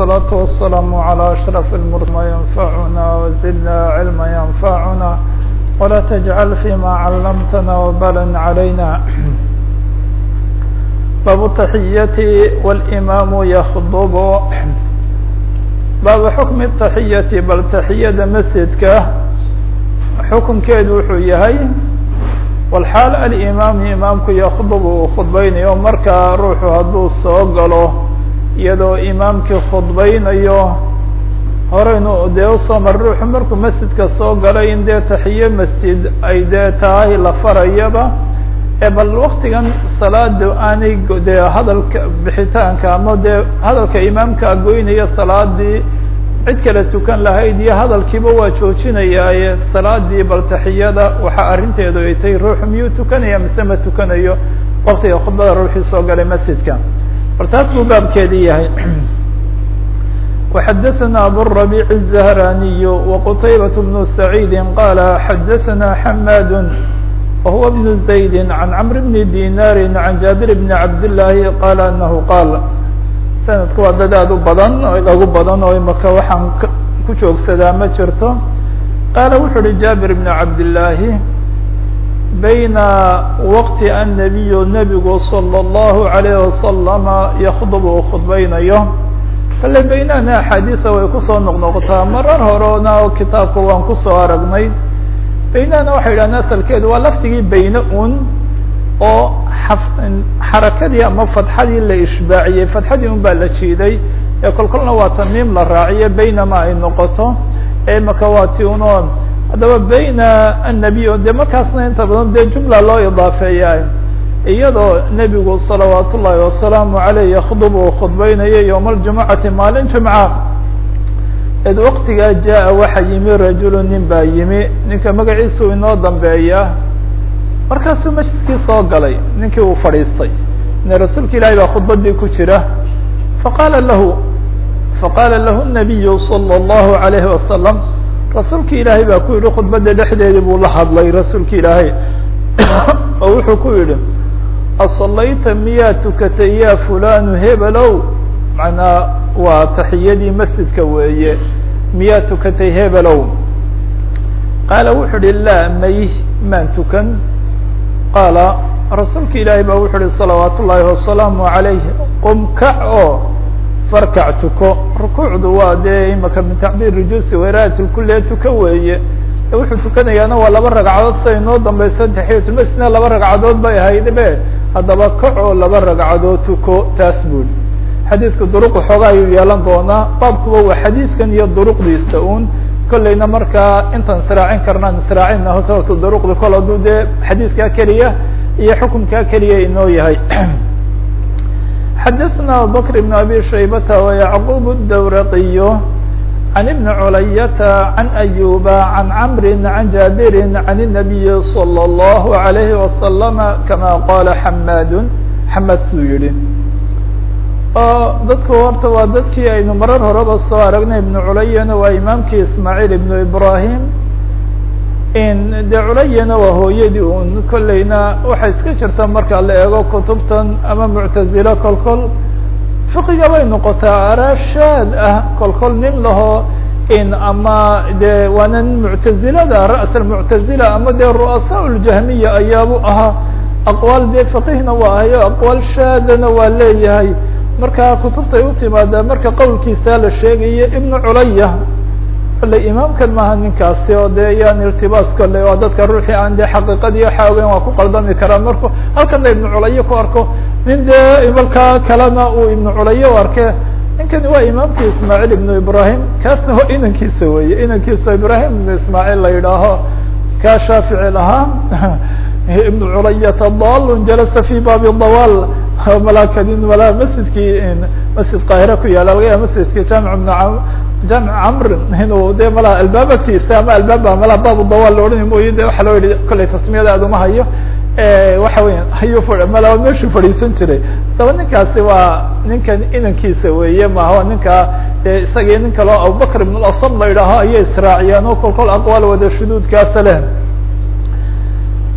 والصلاة والسلام على أشرف المرسلين ما ينفعنا وزدنا علما ينفعنا ولا تجعل فيما علمتنا وبالا علينا باب التحية والإمام يخطب باب حكم التحية bal تaحiyada masjidka xukunkeedu wuxuu yahay walxaal alimaam imaamku yakdb uu khudbaynayo markaa ruuxu hadduu soo galo iyadoo imaamkii khudbaynayo horeynu dee usoo mar ruuxu markuu masjidka soo galay in dee taxiye masjid ay dee tahay la farayaba ee bal waktigan salaada aanay dee hadalka bixitaanka ama dee hadalka imaamka goynaya salaadii cid kale tukan lahayd iyo hadalkiiba waa joojinayaaye salaadii bal taxiyada waxaa arrinteedu ay tahay ruuxu miyuu tukanaya mise ma tukanayo waktiga khudbada ruuxii soo galay masjidka bal taas buu baabkeedii yahay وxadثna abالربيع الزهراني وqتيبة بن سعيد qال xadثna حmاd وهو بن زيد عن cمر بن ديناr عن جابر بن عبد اللahi qال أنه qاal sanadku waa dad aad u badan oo inagu badan oo imaka waxaan ku joogsadaa ma jirto qaala wuxu uhi jabir بن cabd اللahi bayna wqti النabiy nebigu slى الlه عalيه وasلم ykdb uu khudbaynayo kale baynana axaadiisa way kusoo noqnoqotaa marar horena oo kitaabka waan kusoo aragnay baynana waxay yidhahdeen asalkeedu waa lafdigii bayne un oo xarakadii ama fadxadii la ishbaaciyey fadxadii un baa la jiiday ee kol kolna waa tamiim la raaciye baynama ay noqoto ee maka waa ti uno haddaba bayna annabiy de markaasna inta badan dee jumla loo idaafeeya iyadoo nebigu salawaat ullaahi wasalaamu aleyh yakdub uu khudbaynayo yowma aljumucati maalin jumca id waktigaa jaa waxa yimi rajulu nin baa yimi ninka magaciisu inoo dambeeya markaasuu masjidkii soo galay ninkii uu fadhiistay ine rasuulka ilaahay baa khudbadii ku jira faqaala lahu faqaala lahu nabiyu salى اllahu alayhi wasalam rasuulki ilaahay baa ku yihi khudbada dhexdeedii buu la hadlay rasuulka ilaahay oo wuxuu ku yihi asalayta miyaa tukatay ya fulanu hebelow macnaa waa taxiyadii masjidka weeye miyaa tukatay hebelow qaala wuxu uhi laa may maan tukan qaala rasuulka ilaahay baa wuxu uhi salawaat ullaahi wasalaamu عalayh qum kac oo farkac tuko rukuucdu waa dee imaka min tacbiir rujuusi waraat lkulle tuka weeye wuxuu tukanayaana waa laba ragcadood siday noo dambaysa taxiyatulmasjidna laba ragcadood bay ahayd be haddaba kac oo laba ragcadood tuko taas buri xadiidka duruq xooga ayuu yeelan doonaa baabkuba waa xadiidkan iyo duruqdiisa un kollayna markaa intaan israacin karnaan israacina hose horta duruqda kol hadduu dee xadiidkaa keliya iyo xukunkaa keliya inoo yahay xadaثna abubakr بn abi shaybata وyacqub الdawraqiy عن بن عlyة عن أيوبa عن cمr عن جابر عن النبي صلى الله عليه وسلم كما qال حmاd حmاd suu yihi oo dadku horta waa dadkii aynu marar horeba soo aragnay iبن culayana waa imaamkii ismاعيل iبن ibrahim de culayana waa hooyadii un kolleyna waxay iska jirta marka la eego kutubtan ama muctazilo kol kol fiqiga bay noqotaa arashaad ah kol kol nin laho in ama de waana muctazilada ra's muctazila ama dee ru'asaa ljahmiya ayaabu ahaa aqwaal dee fiqihna waa ahayo aqwaal shaadana waa leeyahay marka kutubtay u timaadaa marka qowlkiisa la sheegayo ibnu culaya kole imaamkan maaha ninkaasi oo de yaan irtibaas kole waa dadka ruuxii aan de xaqiiqadii waxa ogeyn waa ku qaldami karaa marku halkana ibnu culaye ku arko nin dee imalkaa kalena uu ibnu culaye u arke ninkani waa imaamkii ismaaciil ibnu ibrahim kaasna waa inankiisa weye inankiisa ibrahim ibnu ismaaciil la yidhaaho kaa shaafici lahaa ibnu culayata dalun jalasa fi baabi dawal malakadin mala masjidkii masjid qaahira ku yaala laga yaaba masjidkii jaamic ibn jaamic camr inuu de malaha albaab agtiisa ama albaaba malaha baabu dawal la odhani mooye de waxa loo yihi kollay tasmiyada aad uma hayo waxa weya ayuu mala meeshuu fadhiisan jiray haddaba ninkaasi waa ninkan inankiisa weeye maha waa ninka isagii nin kaleo abubakr ibn asam la yidhaaho ayay israaciyeen oo kol kol aqwaal wada shuduudkaasa leh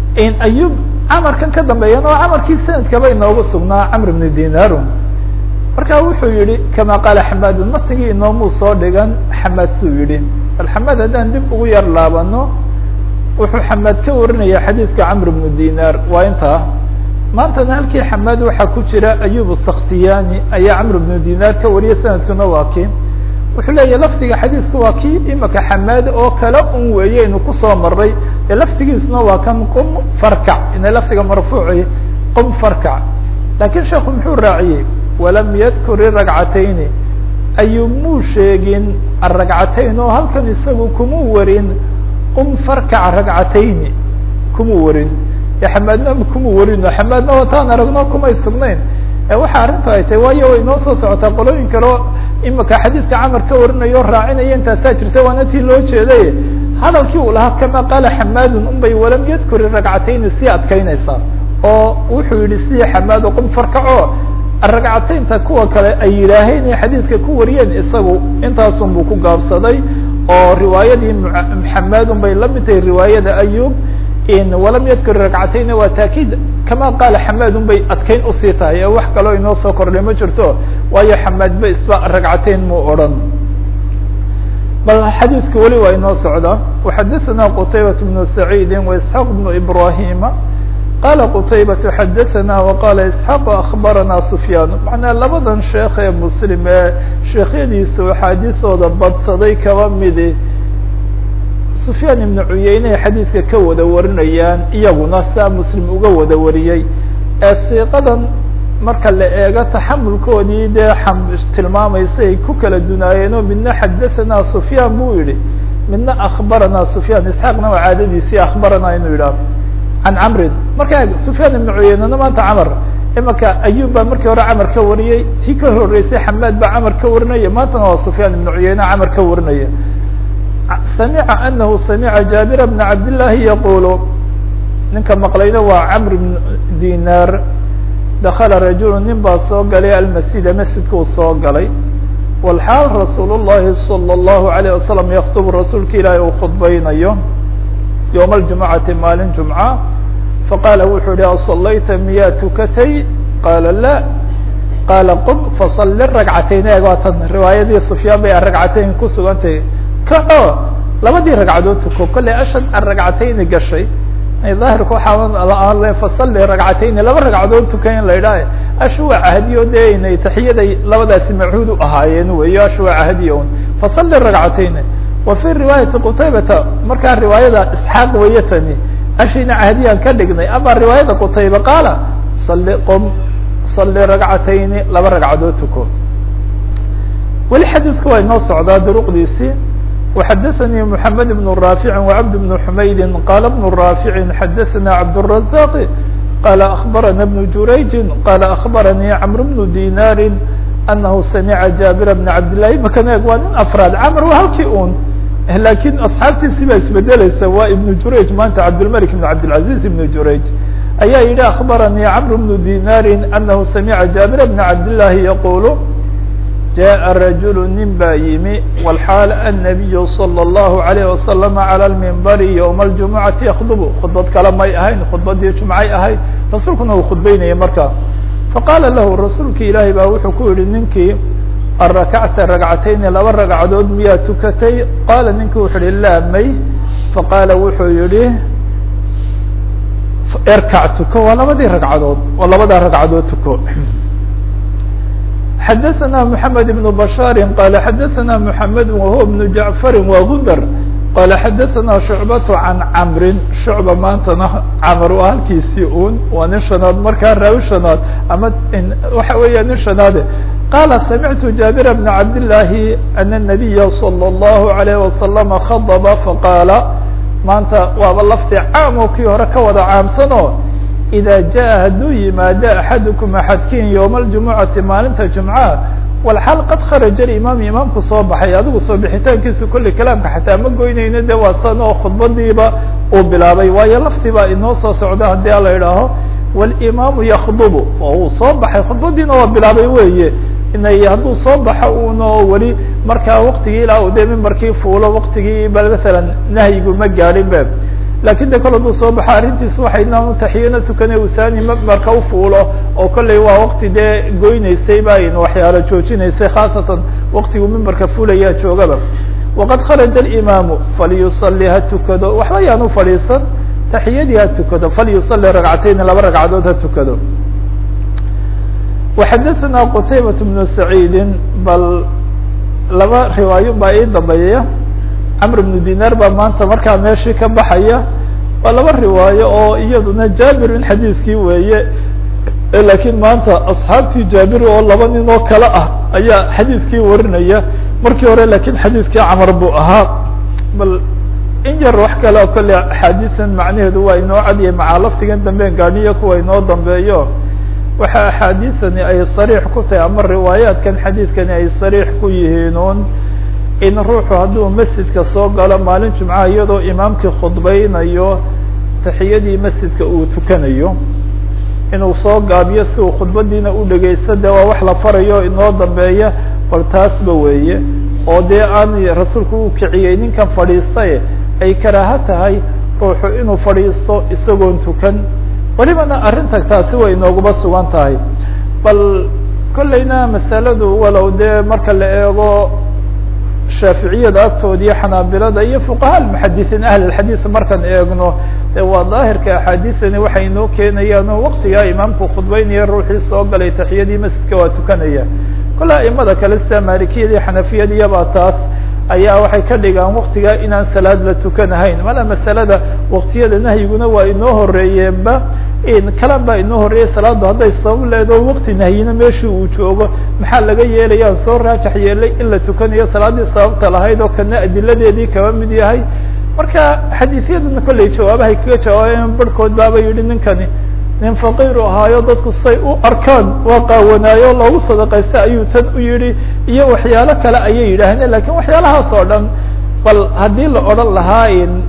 ayub camarkan ka dambeeyana oo camarkii sanadkaba inoogu sugnaa camr ibn dinaru marka wuxuu yihi kama qaala xamaadun matigii inoomuu soo dhigan xamaad suu yihi bal xamaad haddaan dib ugu yar laabano wuxuu xamaad ka warinaya xadiidka camr bnu dinar waa intaa maantana halkii xamaad waxaa ku jira ayub saktiyani ayaa camr bnu dinar ka wariyay sanadkuna waa kii wuxuu leeyahy lafdiga xadiidka waa kii imaka xamaad oo kale un weeyeynu kusoo maray ee laftigiisuna waa kan qum farkac ina lafdiga marfuuci qum farkac lakin sheekhu muxuu raaciyey walam yadkur iragcatayni ayub muu sheegin aragcatayn oo halkan isagu kuma warin qum farkac ragcatayni kuma warin xamaadna kuma warino xamaadna wataan aragno kumay sugnayn waxa arrintu ay tahay waayo way noo soo socotaa qolooyin kaleo imika xadiidka camar ka warinayo o raacinaya intaasaa jirta waana tii loo jeeday hadalkii uu lahaa kama qaala xamaadun unbay walam yadkuri ragcatayni sii adkaynaysaa oo wuxuu yihi sidii xamaado qum farkaco ragcataynta kuwa kale ay yidhaaheen ee xadiidka ku wariyeen isagu intaasun buu ku gaabsaday oo riwaayadii xamaadun bay la mid tahay riwaayada ayub walam yadkur ragcatayn waa taakiid kama qaala xamaadun bay adkayn usii tahay ee wax kaloo inoo soo kordhay ma jirto waayo xamaadba isba ragcatayn muu odhan bal xadiidka weli waa inoo socda وxadثna qtaybaة بن سacيidi وإسحاq بن إbrahima qala qtaybaة xadaثna وqala isحاq aخbarana سfyaan macnaa labadan sheekh ee mslim ee sheekhyadiisa axaadiisooda badsaday kaba midi sufyaan ibnu cuyeyne xadiidka ka wada warinayaan iyaguna saa muslim uga wada wariyey ee siiqadan marka la eego taxamulkoodii dee tilmaamaysa ay ku kala dunaayeen oo midna xadathana sufyaan buu yihi midna akbarana sufyaan isxaaqna waa caadadiisii akbarana inuu yidhaah can camrin marka sufyaan ibnu cuyeynena maanta camar imaka ayub baa markii hore camar ka wariyey tii ka horeysay xamaad baa camar ka warinaya maantana waa sufyaan ibnu cuyeyne camar ka warinaya samica anahu samica jaabir bna cabdillaahi yaqulu ninka maqlayna waa camr bn dinar dakala rajulu nin baa soo galay almasjida masjidkuu soo galay walxaal rasuul llahi salى اllahu alayh wasalam yaktubu rasuulka ilaahi uu khudbaynayo yowma aljumucati maalin jumca faqaala wuxuu yihi asalayta miyaa tukatay qaala la qaala qum fasali ragcatayn eeg waa tan riwaayadii sufyaan bay ragcatayn ku sugantahay kaco labadii ragcadood tuko kolley ashad an ragcatayni gashay daahirka waxaa fasali ragcatayni laba ragcadood tuka in la idhaah ashu waa cahdiyo de inay taxiyaday labadaasi machuud u ahaayeen weyo ashu waa cahdiyo un fasali ragcatayni wa fi riwaayati qutaybata markaa riwaayada isxaaq weeye tani ashina cahdiyaan ka dhignay ama riwaayada qutayba qaala sali qom sali ragcatayni laba ragcadood tuko weli xadiidka waa inoo socdaa duruqdiisii وxadثnي محamed بن رافع وعبد بن حmayd qال بن رافع xadثna عبدالرزاq qال أخبرna بن جurayج qال أخبرني cمر بن ديناr أنه سمعa جابر بن عبداللahi mkan eeg waa nin أفrاad cمر waa halkii un lakin أصxaabtiisi baa isbedeleysa waa iبن jurayج maanta cabdالملك بن عبدالعزيز بن jurayج ayaa yihi أخبرني cمر بن ديناr أنه سمعa جابر بن عبداللahi يقول جاء رجل nin baa yimi والحاaل النبي صلى الله عليه وسلم على المنبر يوم الجمعة يkdب khudbad kale may ahayn khudbadii جuمعay ahayd rasuulkuna uu khudbeynayay markaa faqاla lahu rasuulki ilaahi baa wuxuu ku yihi ninkii aلرakعta رagcatayni laba ragcadood miyaa tukatay qala ninki wuxuu yihi la may faqاla wuxuu yihi erkac tuko waa labadii ragcadood oo labadaa ragcadood tuko xadثna محamed بن بشhاr qال xadثna محamed وهو بن جعفr وgundr qال xadثna شhuعبة عan cمri شhuعبة maantana cmr waa halkiisii un waa nin شhanaad markaa raawi شhanaad ama waxa weeya nin شhanaade qala samعtu جابر بن cabd اللahi أن النبya صلى الله عليه وسلم خضب faqاala maanta waaba lafdi caam oo kii hore ka wada caamsano إda jaء hadduu yimaado axadukum axadkin yowma اljumucati maalinta jumca walxaal qad kharaja imaam imaamku soo baxay adigu soo bixitaankiisu kolley kalaamka xataa ma goynayno de waa san oo khudbadiiba uu bilaabay waayo lafti baa inoo soo socda haddii ala idhaaho wاlimaamu yakdubu oo uu soo baxay khudbadiina waa bilaabay weeye inay hadduu soo baxo uno weli markaa waktigii ilaa u de mimbarkii fuulo waktigii ba masalan nahyigu ma gaadhin be lakin de kol hadduu soo baxo arrintiis waxay inaanu taxiyana tukane usani marka ufuulo oo kolley waa wakti dee goyneysay ba in waxyaalo joojinaysay khaasatan waktigu mimbarka fuulayaa joogaba waqad kharaja alimaamu falyusali ha tukado waxba yaan u fadhiisan taxiyadii ha tukado falyusali ragcatayn laba ragcadood ha tukado وxadثna qتaybaة بن سacيidi bal laba riwaayo baa ii dambeeya cmr بن dinar baa maanta markaa meeshii ka baxaya waa laba riwaayo oo iyaduna jaabir in xadiiskii weeye lakiin maanta asxaabtii jaabir oo laba nin oo kale ah ayaa xadiiskii warinaya markii hore lakin xadiiskii camar buu ahaa bal in yar wax kale o kale axaadiisan macnaheedu waa inoo cadiyay macaa laftigan damben gaadhiya kuwa inoo dambeeyo waxa axaadiisani ay sariix ku tahay ama riwaayaadkan xadiidkani ay sariix ku yihiin un in ruuxu hadduu masjidka soo galo maalin jumcaha iyadoo imaamkii khudbaynayo taxiyadii masjidka uu tukanayo inuu soo gaabiyo si uu khudbadiina u dhegeysto de waa wax la farayo inoo dambeeya bal taasba weeye oo dee aan rasuulku u kiciyey ninkan fadhiistaye ay karaaho tahay ruuxu inuu fadhiisto isagoon tukan welibana arrinta taasi way inooguma sugan tahay bal kolleyna masaladu walow dee marka la eego shaaficiyada agtooda iyo xanaabilada iyo fuqaha muxadisiin ahl xadiis markaan eegno de waa daahirka axaadiisani waxay inoo keenayaan oo waktigaa imaamku khudbeynaya ruuxii soo galay taxiyadii masjidka waa tukanaya kolle aimada kale sida maalikiyada iyo xanafiyada iyabaa taas ayaa waxay ka dhigaan waktigaa inaan salaad la tukanahayn mala masalada waktiyada nahyiguna waa inoo horeeyeenba kalan baa inoo horreeyey salaadu hadday sabab leedo wakti nahyina meeshii uu joogo maxaa laga yeelayaan soo raajax yeelay in la tukanayo salaadii sababta lahayd oo kana adiladeedii kaba mid yahay marka xadiisyadana kolley jawaabahay kaga jawaabayeen barhkood baaba yihi ninkani nin faqiiru ahaayo dadku say u arkaan waa qaawanaayo loogu sadaqaysta ayuu tan u yihi iyo waxyaalo kale ayay yidhaahdeen lakin waxyaalahaas oo dhan bal haddii la odhan lahaa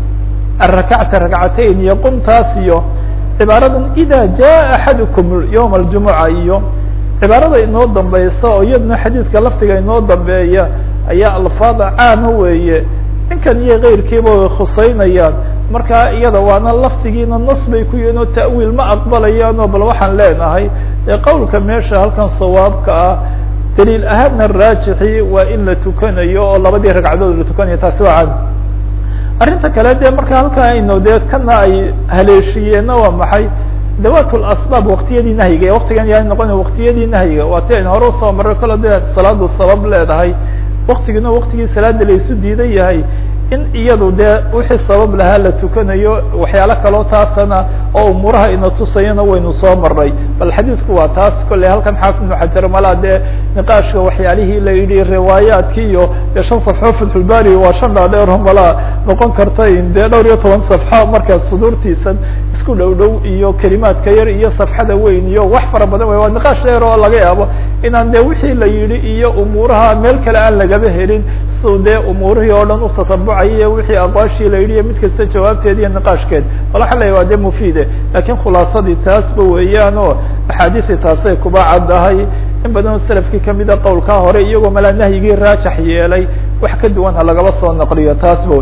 arakacta rakcatayn iyo qumtaas iyo cibaaradan ida jaa axadukum yowma aljumuca iyo cibaarada inoo dambeysa oo iyaduna xadiidka laftiga inoo dambeeya ayaa alfaada caama weeye ninkan iyo keyrkiiba way khuseynayaan marka iyada waana laftigiina nas bay ku yihiin oo ta'wiil ma aqbalayaano bal waxaan leenahay ee qowlka meesha halkan sawaabka ah daliil ahaanna raajixi waa in la tukanayo oo labadii ragcadood la tukanayo taasi waa cad arrinta kale de marka halkaa ayno dee kana ay haleeshiyeenna waa maxay dawat lasbaab waktiyadii nahyiga waktigan yaa noqona waktiyadii nahyiga waa ti aynu hore usoo marray kole de salaadu sabab leedahay waktigina waktigii salaada laysu diidan yahay in iyadu dee wixii sabab lahaa la tukanayo waxyaalo kaloo taasana oo umuuraha ina tusayana waynu soo maray bal xadiidku waa taas kolley halkan xaafid ibnu xajar malaa dee niqaashka waxyaalihii la yidhi riwaayaadki iyo dee shan safxo fatxulbari waa shan dhaadheero malaa noqon karta dee dhowr iyo toban safxo markaa suduurtiisan isku dhow dhow iyo kelimaadka yar iyo safxada weyn iyo wax fara badan way waa niqaash dheer oo laga yaabo inaan dee wixii la yidhi iyo umuuraha meel kale aan lagaba helin si dee umuurihii oo dhan utatabucaya wixii aqwaashii la yidhi iyo mid kasta jawaabteed iyo niqaashkeed bal waxa la waa dee mufiide lakin khulaasadii taasba weeyaan oo axaadiisii taasay kuba caddahay in badanoo selafkii kamida qowlkaa hore iyagoo malaa nahyigii raajax yeelay wax ka duwan ha lagaba soo naqliyo taasba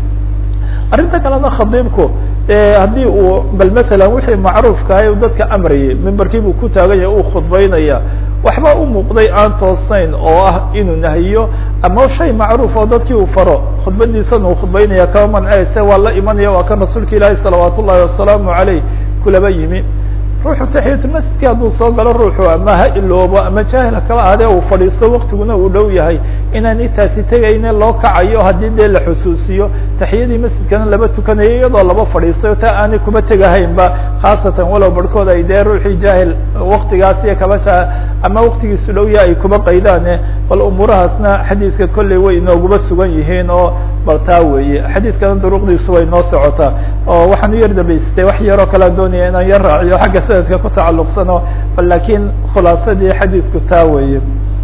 arrinta kalena khadiibku haddii uu bal masalan wixii macruufkahay u dadka amrayay mimbarkiibuu ku taaganya uu khudbaynaya waxba u muuqday aan toosnayn oo ah inuu nahiyo ama shay macruuf oo dadkii uu faro khudbadiisana uu khudbaynaya kama manceyse waa la imanaya waa kan rasuulka ilaahi salawaat ullahi wasalaamu aleyh kulaba yimi ruuxu taxiyatulmasjidki hadduu soo galo ruuxu ama ha iloobo ama jaahil kala adee uu fadhiisto waktiguna uu dhow yahay inaan intaasi tegayne loo kacayo haddii dee la xusuusiyo taxiyadii masjidkana laba tukanayo iyadoo laba fadhiistayo taa aanay kuba tegahaynba khaasatan walow barhkood ay dee ruuxii jaahil waktigaas iyo kaba ja ama waktigiisu dhow yaha ay kuba qaydaane bal umuurahaasna xadiidka kolley way inooguba sugan yihiin oo bal taa weeye xadiidkana duruqdiisu way noo socotaa oo waxaan u yar dambaysatay wax yaroo kalea doonaya inaan yar raaciyo xagga sanadka ku tacalluqsano bal lakin khulaasadii xadiidku taa weeye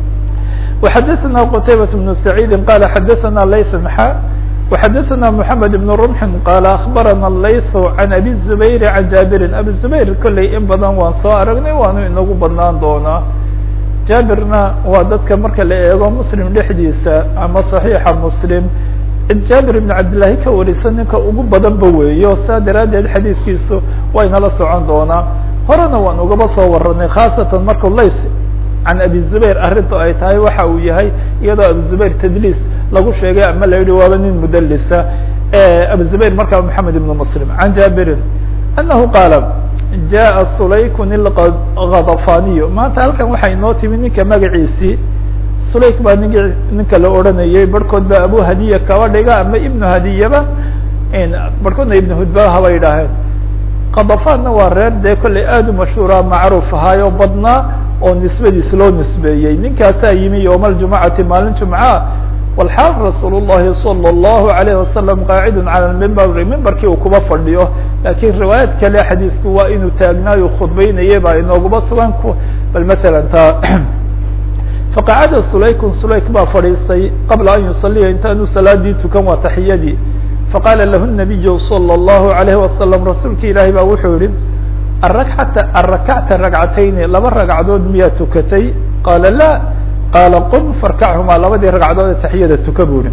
وxadثna qتaybaة بن سعيid qال xadثna layث xa وxadثna محamed بن رمح qال أخbarana layث عan أbي الزbayr عan jaaبiri abi زbayr kolley in badan waan soo aragnay waanu inagu badnaan doonaa jaabirna waa dadka marka la eego mslim dhexdiisa ama صaحيixa mslim cid jaabir ibn cabdillahi ka warisa ninka ugu badanba weeyo saa daraaddeed xadiiskiisu waynala socon doonaa horena waan ugaba soo waranay khaasatan markuu lays can abi zubayr arrintu ay tahay waxa uu yahay iyadoo abu zubayr tadliis lagu sheegay ama la yihi waaba nin mudalisa abu zubayr markaa moxamed ibn muslim can jaabirin anahu qaala jaءa sulaykun ilgadafaniyo maanta halkan waxaa inoo timi ninka magaciisii sulayk baa nink ninka la odhanayay barhkood ba abu hadiya kaba dhiga ama ibnu hadiyaba barhkoodna ibnu hudba haba yidhaaheen kadafanna waa reer dee kollay aad u mashhuura macruuf ahaayo badnaa oo nisbadiis loo nisbeeyey ninkaasaa yimi yowma aljumacati maalin jumca walxaal rasuul llahi salى اllahu alayh wasalam qaacidun cala mimbari mimbarkii uu kuba fadhiyo lakiin riwaayad kale xadiisku waa inuu taagnaayo khudbeynayay baa inooguba sugan bal maala ta faqacada sulaykun sulayk baa fadhiistay qabla an yusaliya intaanu salaadii tukan waa taxiyadii faqaala lahu nabiyu salى اllahu alayh wasalam rasuulka ilaahi baa wuxuu yihi arakata arakacta ragcatayni laba ragcadood miyaa tukatay qaala la qaala qum farkachumaa labadii ragcadood ee taxiyada tuka buuri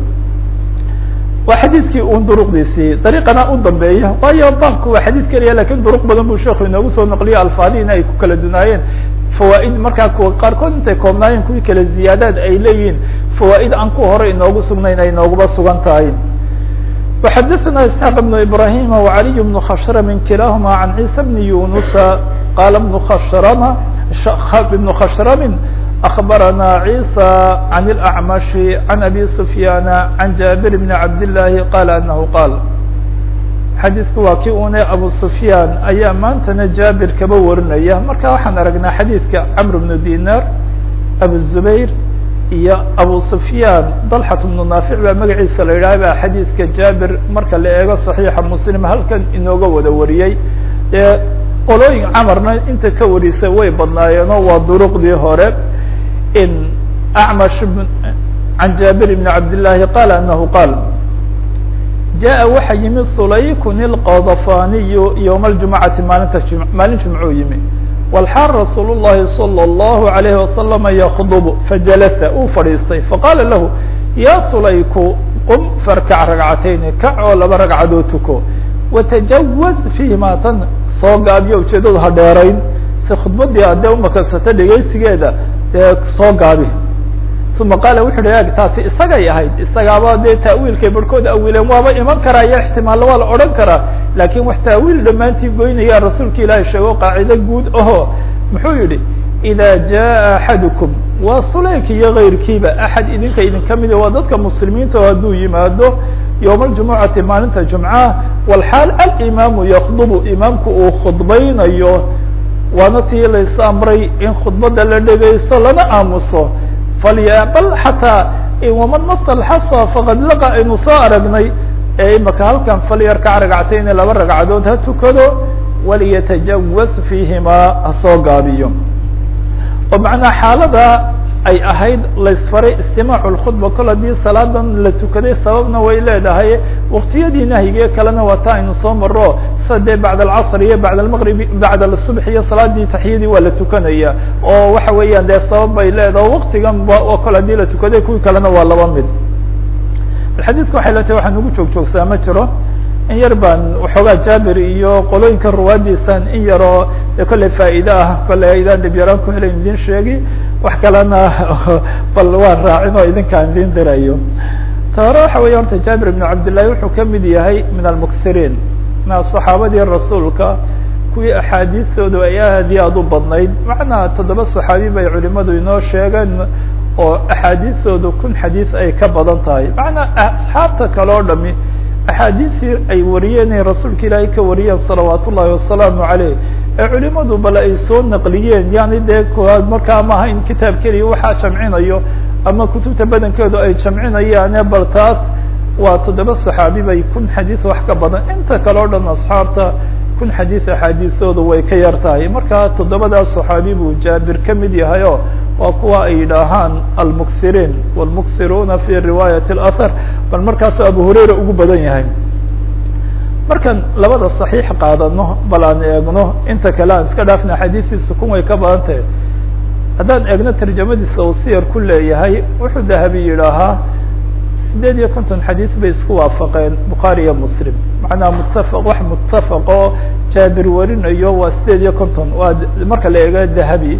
waa xadiidkii un duruqdiisii dariiqana u dambeeya waayo baabku waa xadiid keliya lakin duruq badan buu sheeku inoogu soo naqliyo alfaadiina ay ku kala dunaayeen fawaaid markaa kuwa qaarkood intay koobnaayeen kuwii kale ziyaadaad ay leeyihiin fawaaid aan ku hore inoogu sugnayn ay inooguba sugan tahay وxadثna isحاq بن ibrahim وعaliي بن khshrm kilahma عan عيسى بن yuنuسa qala بن khshrm بن khshrm أخbarana عيسى عن الأعمش عن أbي سفyاn عن jابر بن cabd اللahi qal أنه qاl xadiidku waa kii une abu سفyاn ayaa maantana jabir kaba warinaya marka waxaan aragnaa xadiidka cمr بن dinar abu الزbayr iyo abu sufyaan dalxat bnu naafic baa magaciisa la yidhaha baa xadiidka jaabir marka la eego saxiixa muslim halkan inooga wada wariyey dee qolooyin camarna inta ka warisay way badnaayeenoo waa duruqdii hore in acmash can jaabir bni cabdillaahi qaala anahu qaal jaءa waxa yimi sulaykun ilqadafaniyu ywma اljumacati maalinta maalin jumcuu yimi walxaal rasuul الlahi salى الlahu عalayhi wasalama yakdb fajalasa uu fadhiistay faqaala lahu ya sulayku qum farkac ragcatayni kac oo laba ragcadood tuko watajawaz fiihima tan soo gaabiyo ujeedadu ha dheerayn si khudbadii adee umakansata dhegeysigeeda dee soo gaabi uma qaala wuxu uhi eg taasi isagay ahayd isagaaba dee taawiilkay barhkood awiileen waaba iman karaa iyo ixtimaalla waa la odhan karaa laakiin wax taawiil dhammaantii goynaya rasuulka ilaahi sheego qaacido guud aho muxuu yihi ida jaa axadukum waa sulayk iyo kayrkiiba axad idinka idinka midi waa dadka muslimiinta oo hadduu yimaado yowma aljumucati maalinta jumcaha walxaal alimaamu yakdubu imaamku uu khudbaynayo waana tii lays amray in khudbada la dhegaysto lana aamuso falya bal xataa waman masa alxasa faqad laqa aynu soo aragnay ee imaka halkan falyarkac ragcatayni laba ragcadood ha tukado waliyatajawaz fiihimaa ha soo gaabiyo oo macnaa xaalada ay ahayd laysfaray istimaacu lkhudba kol haddii salaadan la tukaday sababna way leedahay waktiyadii nahyiga kalena waa ta aynu soo maro sida dee bacd alcasr iyo bacd almaqrib bacd asubx iyo salaadii taxiyadii waa la tukanaya oo waxa weeyaan dee sabab bay leedahay waktigan ba oo kol haddii la tukaday kuwii kalena waa laba mid xadiidka waxay leetahay waxaan ugu joog joogsaa ma jiro in yar baan waxoogaa jaabir iyo qolooyinka ruwaadiisan in yaroo de kolley faa'iide ah kolley aydaan dhib yaraan ku helayn idin sheegi wax kalena bal waan raacin oo idinkaan idin dirayo ta hore waxa weya horta jaabir ibn cabdillahi wuxuu kamid yahay min almuksiriin na saxaabadii rasuulka kuwii axaadiistoodu ay aad iyo aad u badnayd macnaa toddoba saxaabi bay culimadu inoo sheegeen oo axaadiistoodu kun xadiis ay ka badan tahay macnaa asxaabta kale o dhami axaadiisii ay wariyeen ay rasuulka ilaahay ka wariyeen salawaat ullahi wasalaamu caleyh ee culimadu bale ay soo naqliyeen yani dee markaa maaha in kitaab keliya waxaa jamcinayo ama kutubta badankeedu ay jamcinayaane bal taas waa toddoba saxaabi bay kun xadiis wax ka badan inta kale o dhan asxaabta kun xadiis axaadiistoodu way ka yar tahay marka toddobadaas saxaabi buu jaabir ka mid yahay o waa kuwa ay yidhaahaan almuksiriin wاlmuksiruuna fi riwaayat اlahar bal markaasoo abu hurayra ugu badan yahay markaan labada صaxiix qaadano bal aan eegno inta kale aan iska dhaafna xadiistiisa kun way ka badan tahay haddaan eegno tarjamadiisa uu siyar ku leeyahay wuxuu dahabi yidhaahaa sideed iyo konton xadiis bay isku waafaqeen bukhaari iyo muslim macnaha mutafaq wax mutafaq oo jaabir warinayo waa sideed iyo konton waa marka la eego dahabi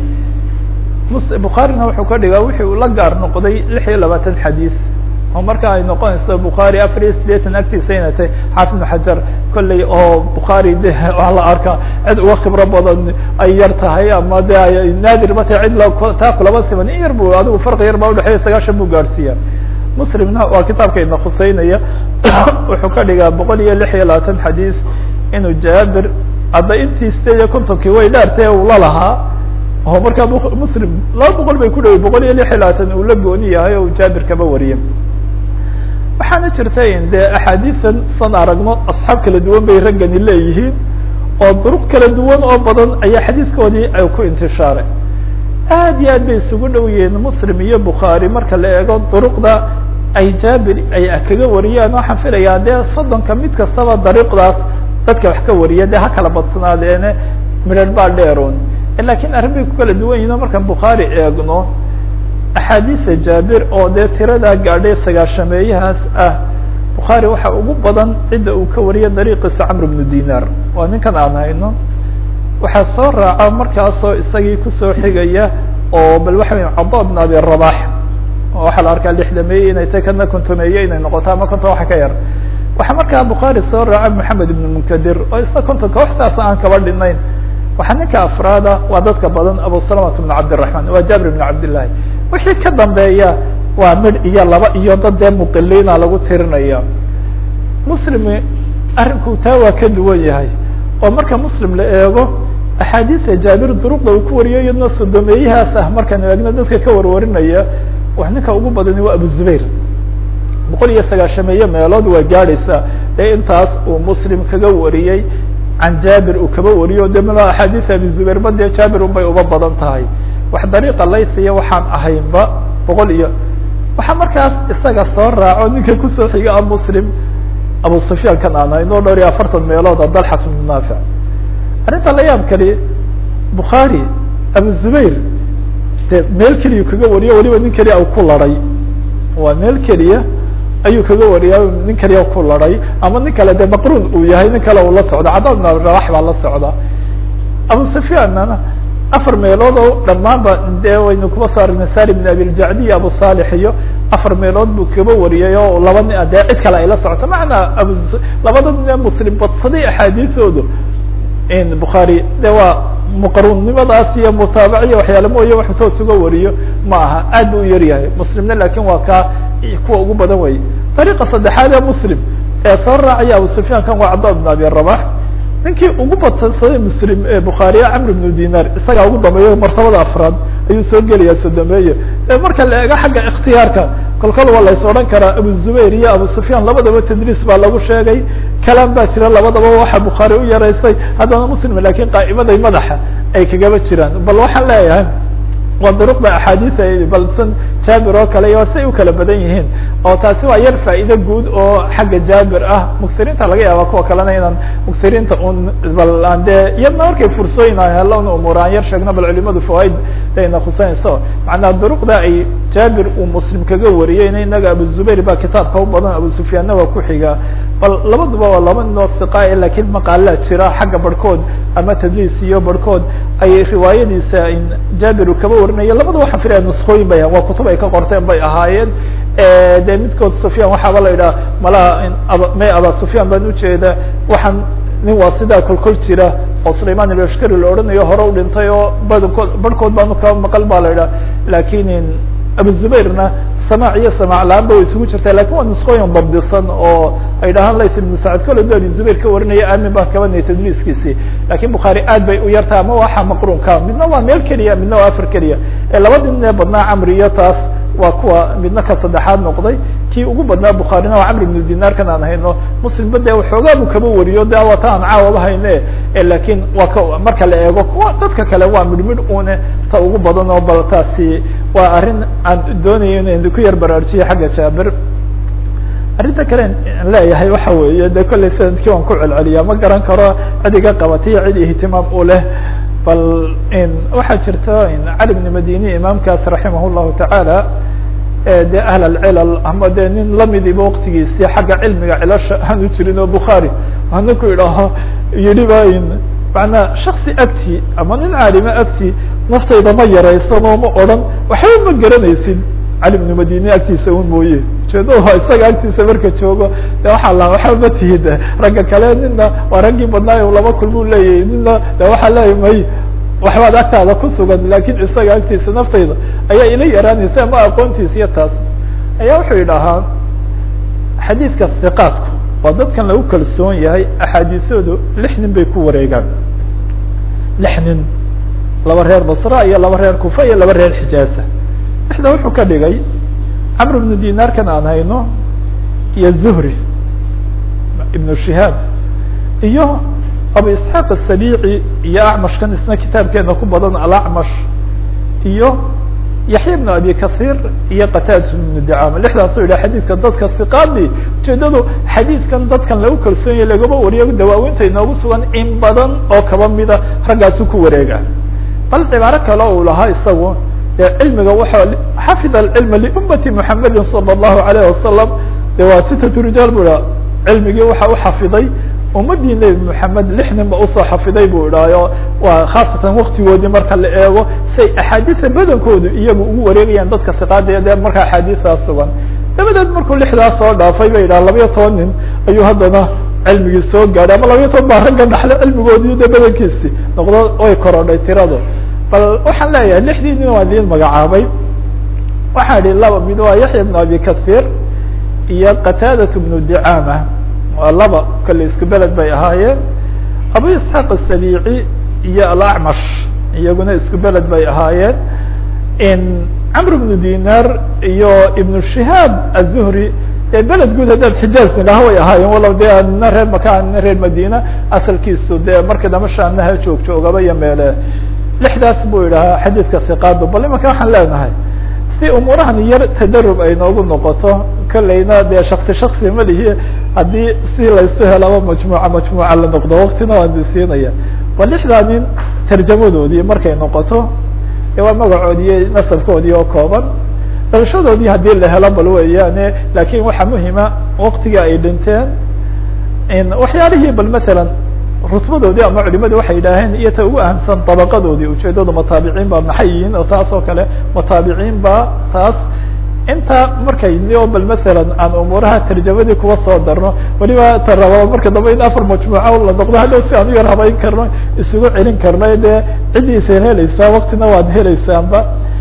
bukhaarina wuxuu ka dhigaa wixii uu la gaar noqday lix iyo labaatan xadiis oo marka ay noqonayso bukhaari afar iyo sideetan agtiisa inay tahay xaafid ibn xajar kolley oo bukhaari de waa la arkaa cid uga khibro badan ay yar tahay ama de ay naadir ba tahay cid taa kulaba siman in yar bu adigu farqi yar baa udhexeeya sagaashan buu gaadhsiiya muslimna waa kitaabka ina khuseynaya wuxuu ka dhigaa boqol iyo lix iyo labaatan xadiis inuu jaabir hadda intii sideed iyo kontonkii way dhaartay uu la lahaa oo markaa muslim laba boqol bay ku dhaway boqol iyo lix iyo labaatan uu la gooni yahay oo jaabir kaba wariye waxaana jirta in de axaadiisan san aragno asxaab kala duwan bay raggani leeyihiin oo duruq kala duwan oo badan ayaa xadiiskoodii ay ku intishaaray aad iyo aad bay isugu dhow yihiin muslim iyo bukhaari marka la eego duruqda ay jaabir ay kaga wariyaan waxaan filayaa dee soddonka mid kastaba dariiqdaas dadka wax ka wariya dee ha kala badsanaadeene midhan baa dheeroon lakin arrin bay ku kala duwan yihin o markaan bukhaari eegno axaadiisa jaabir oo dee tiradaa gaadhay sagaashameeyahaas ah bukhaari waxa ugu badan cidda uu ka wariya dariiqiisa camr bnu dinar waa ninkan aan hayno waxaa soo raaca markaasoo isagii kusoo xigaya oo bal waxa weya cada bn abi rabax waxaa la arkaa lixdameeye inay tay kana kontomeeye inay noqoto ama konton waxa ka yar waxaa markaa bukhaari soo raaca moxamed ibn munkadir oo isna kontonka wax saas aan kaba dhinayn waxaa ninka afraada waa dadka badan abu salamata bn cabdiraحman waa jabir bn cabdillahi wixii ka dambeeya waa midh iyo laba iyo dad dee muqiliina lagu tirinaya muslimi arrinku taa waa ka duwan yahay oo marka muslim la eego axaadiisa jaabir duruqda uu ku wariyo iyadna sodomeeyahaas ah markaan eegno dadka ka warwarinaya wax ninka ugu badani waa abu zubayr boqol iyo sagaashameeye meelood waa gaadhaysa ee intaas uu muslim kaga wariyey can jaabir uu kaba wariyo de mala axaadiis abi zubayr ba dee jaabir un bay uba badan tahay wax dariiqa laysiya waxaan ahaynba boqol iyo waxaa markaas isaga soo raaco ninka kusoo xiga a muslim abu sufyaan kan aan hayno dhowr iyo afartan meelooda dalxat bnu naafic arrinta la yaab kali bukhaari abu zubayr de meel keliya kaga wariyo waliba nin keliya u ku laray waa meel keliya ayuu kaga wariya nin kaliya ku laray ama nin kale de maqrun uu yahay nin kale uu la socda cadad bn rabax baa la socda abu sufyaanna afar meelood oo dhammaanba de waynu kuba soo aragnay sari bn abiljacdi iyo abu salix iyo afar meelood buu kaba wariyay oo laba nin dee cid kale ay la socoto macnaa abu labada nin muslim badsaday axaadiisoodu in bukhaari de waa muqarunnimadaas iyo mutaabaciya waxyaale mooye wax toos uga wariyo ma aha aad bu u yar yahay muslimna lakin waa kaa kuwa ugu badan wey dariiqa saddexaad ee muslim ee soo raacaya abu sufyaan kan waa cada bn abi rabax ninkii ugu badsansaday muslim ee bukhaariya camr bnu dinar isagaa ugu dambeeyo martabada afraad ayuu soo gelaya sodomeeye marka la eego xagga ikhtiyaarka kolkol waa lays odhan karaa abu zubayr iyo abu sufyaan labadaba tadriis baa lagu sheegay kalaan baa jira labadaba waxa bukhaari u yaraysay haddana muslim lakin qaa'imaday madaxa ay kagaba jiraan bal waxaan leeyahay waa duruqda axaadiis ay balsan jaabir oo kale iyo say u kala badan yihiin oo taasi waa yar faa'iide guud oo xagga jaabir ah muksiriinta laga yaaba kuwa kalena inaan muksiriinta un bal aan dee iyadna markay fursooyin aan helo un umuur aan yar sheegno bal culimadu fawaaid ayna khuseynayso macnaa duruqda ay jaabir uu muslim kaga wariyeyna inaga abu zubayr baa kitaabka u badan abu sufyaanna waa ku xiga bal labaduba waa laba ninoo siqaa lakin maqaalaa jira xagga barhkood ama tadliis iyo barhkood ay riwaayadiisa jaabir uu kaba warinayo labada waxaan filaya nuskooyin bay waa kutub ay ka qorteen bay ahaayeen de midkood sufyaan waxaaba la yidhaha malaha may aba sufyaan baan ujeeda waxaan nin waa sidaa kolkol jira oo sulayman ilashkari la odhanayo hore u dhintay oo badkood barhkood baanu ka maqal ba la yidhaha lakin abu zubayrna samaac iyo samaac la-aan ba way isugu jirta lakin waa nuskooyin dabdisan oo ay dhahaan lays ibnu sacad kole du abi zubayr ka warinaya amin baan kabanaya tadliiskiisi lakin bukhaari aad bay u yartaha ama waxa maqrunka midna waa meel keliya midna waa afar keliya labadii nin ee badnaa camri iyo taas waa kuwa midna ka saddexaad noqday kii ugu badnaa bukhaarina waa camr ibnu dinaarkan aan hayno muslimba de waxoogaa bu kaba wariyo de waa ta aan caawaba hayne lakin waa ka marka la eego kuwa dadka kale waa midh midh une ta ugu badan oo bal taasi waa arrin aan doonayo in ku yar baraarujiyo xagga jaabir arrinta kale an leeyahay waxa weeye de kollay sanadkii waan ku celceliya ma garan karo cid iga qabatiyo cid ihtimaam u leh bal waxaa jirta cali bn madini imaamkaas raximah llahu tacaala de ahl alcilal ama de nin lamidiba waktigiisii xagga cilmiga cilasha aanu jirin oo bukhaari hana ku idhaaho yidhi ba manaa shaksi agtii ama nin caalimo agtii naftayda ma yaraysanoo ma odhan waxba ma garanaysid cali bnu madine agtiisa un mooye ujeedo isaga agtiisa marka joogo de waxaa la waxba ma tihid ragga kale nina waa raggii badnaayo laba kulmuu leeyahay nina de waxaa leeya may waxbaad agtaada ku sugan lakin isaga agtiisa naftayda ayaa ila yaraanaysa ama aqoontiisa iyo taas ayaa wuxuu yidhaahaa xadiidka hiqaadku waa dadkan lagu kalsoon yahay axaadiisoodu lix nin bay ku wareegaan lix nin laba reer basra iyo laba reer kufa iyo laba reer xijaaza lixda wuxuu ka dhigay camr bnu dinaarkan aan hayno iyo zuhri ibnu shihaab iyo abu isxaaq asabici iyo acmashkan isna kitaabkeena ku badan alacmash iyo yaxya bnu abi kahiir iyo qataada bnu dicama lixdaasoo yidhah xadiidka dadka hiqaadi ujeedadu xadiidkan dadkan lagu kalsoon yahy lagama wariyo dawaawinta inoogu sugan in badan oo kaba mida raggaasu ku wareega bal cibaaro kale uu lahaa isagu de cilmiga waxa xafid alcilma liummati muxamedin sala allahu alayh wasalam de waa sitatu rijaal bu iha cilmigii waxa u xafiday ummadii nebi moxamed lix nin ba usoo xafiday bu idhaayo waa khaasatan waktigoodii marka la eego say axaadiisa badankoodu iyagu ugu wareegayaan dadka siqaada dee marka axaadiistaas sugan dabadeed markuu lixdaas soo dhaafay ba yidhaha labayo toban nin ayuu haddana cilmigii soo gaadhay ama labayo toban baa ragga dhaxle cilmigoodii de badankiisi noqdo way korodhay tiradu bal waxaan leeyahay lixdii nin waa idiin magacaabay waxaa idhi laba mid waa yaxya bnu abi kahiir iyo qataadat bnu dicama waa laba kale isku beled bay ahaayeen abu isxaaq asabici iyo alacmash iyaguna isku beled bay ahaayeen camr bnu dinar iyo ibnu shihaab azuhri dee beled guud haddaan xijaaz nidhaha way ahaayeen walow dee nina reer maka nina reer madina asalkiisu dee marka damba shaamnaha joog joogaba iyo meele lixdaas buu idhahaa xadiidka hiqaadu bal imanka waxaan leenahay si umuurahan yar tadarub ay noogu noqoto kolleyna dee shaksi shaksi ma lihi haddii si laysu helaba majmuuca majmuuca la noqdo waktina waan disiinaya bal lixdaa nin tarjamadoodii markay noqoto e waa magacoodii nasabkoodii oo kooban dhalashadoodii haddii la helo bal weeyaane lakin waxaa muhima waktiga ay dhinteen waxyaalihii bal masalan rutbadoodii ama culimadu waxay yidhaaheen iyo ta ugu ahamsan dabaqadoodii ujeedadu mataabiciin ba maxay yihiin oo taas oo kale mataabiciin ba taas inta markay o bal masalan aan umuuraha tarjamadii kuwa soo darno weliba ta rabaa marka dambe in afar majmuuca la noqdo hadhow si aan u yar habayn karno isugu celin karno dee ciddiisa helaysaa waktina waad helaysaanba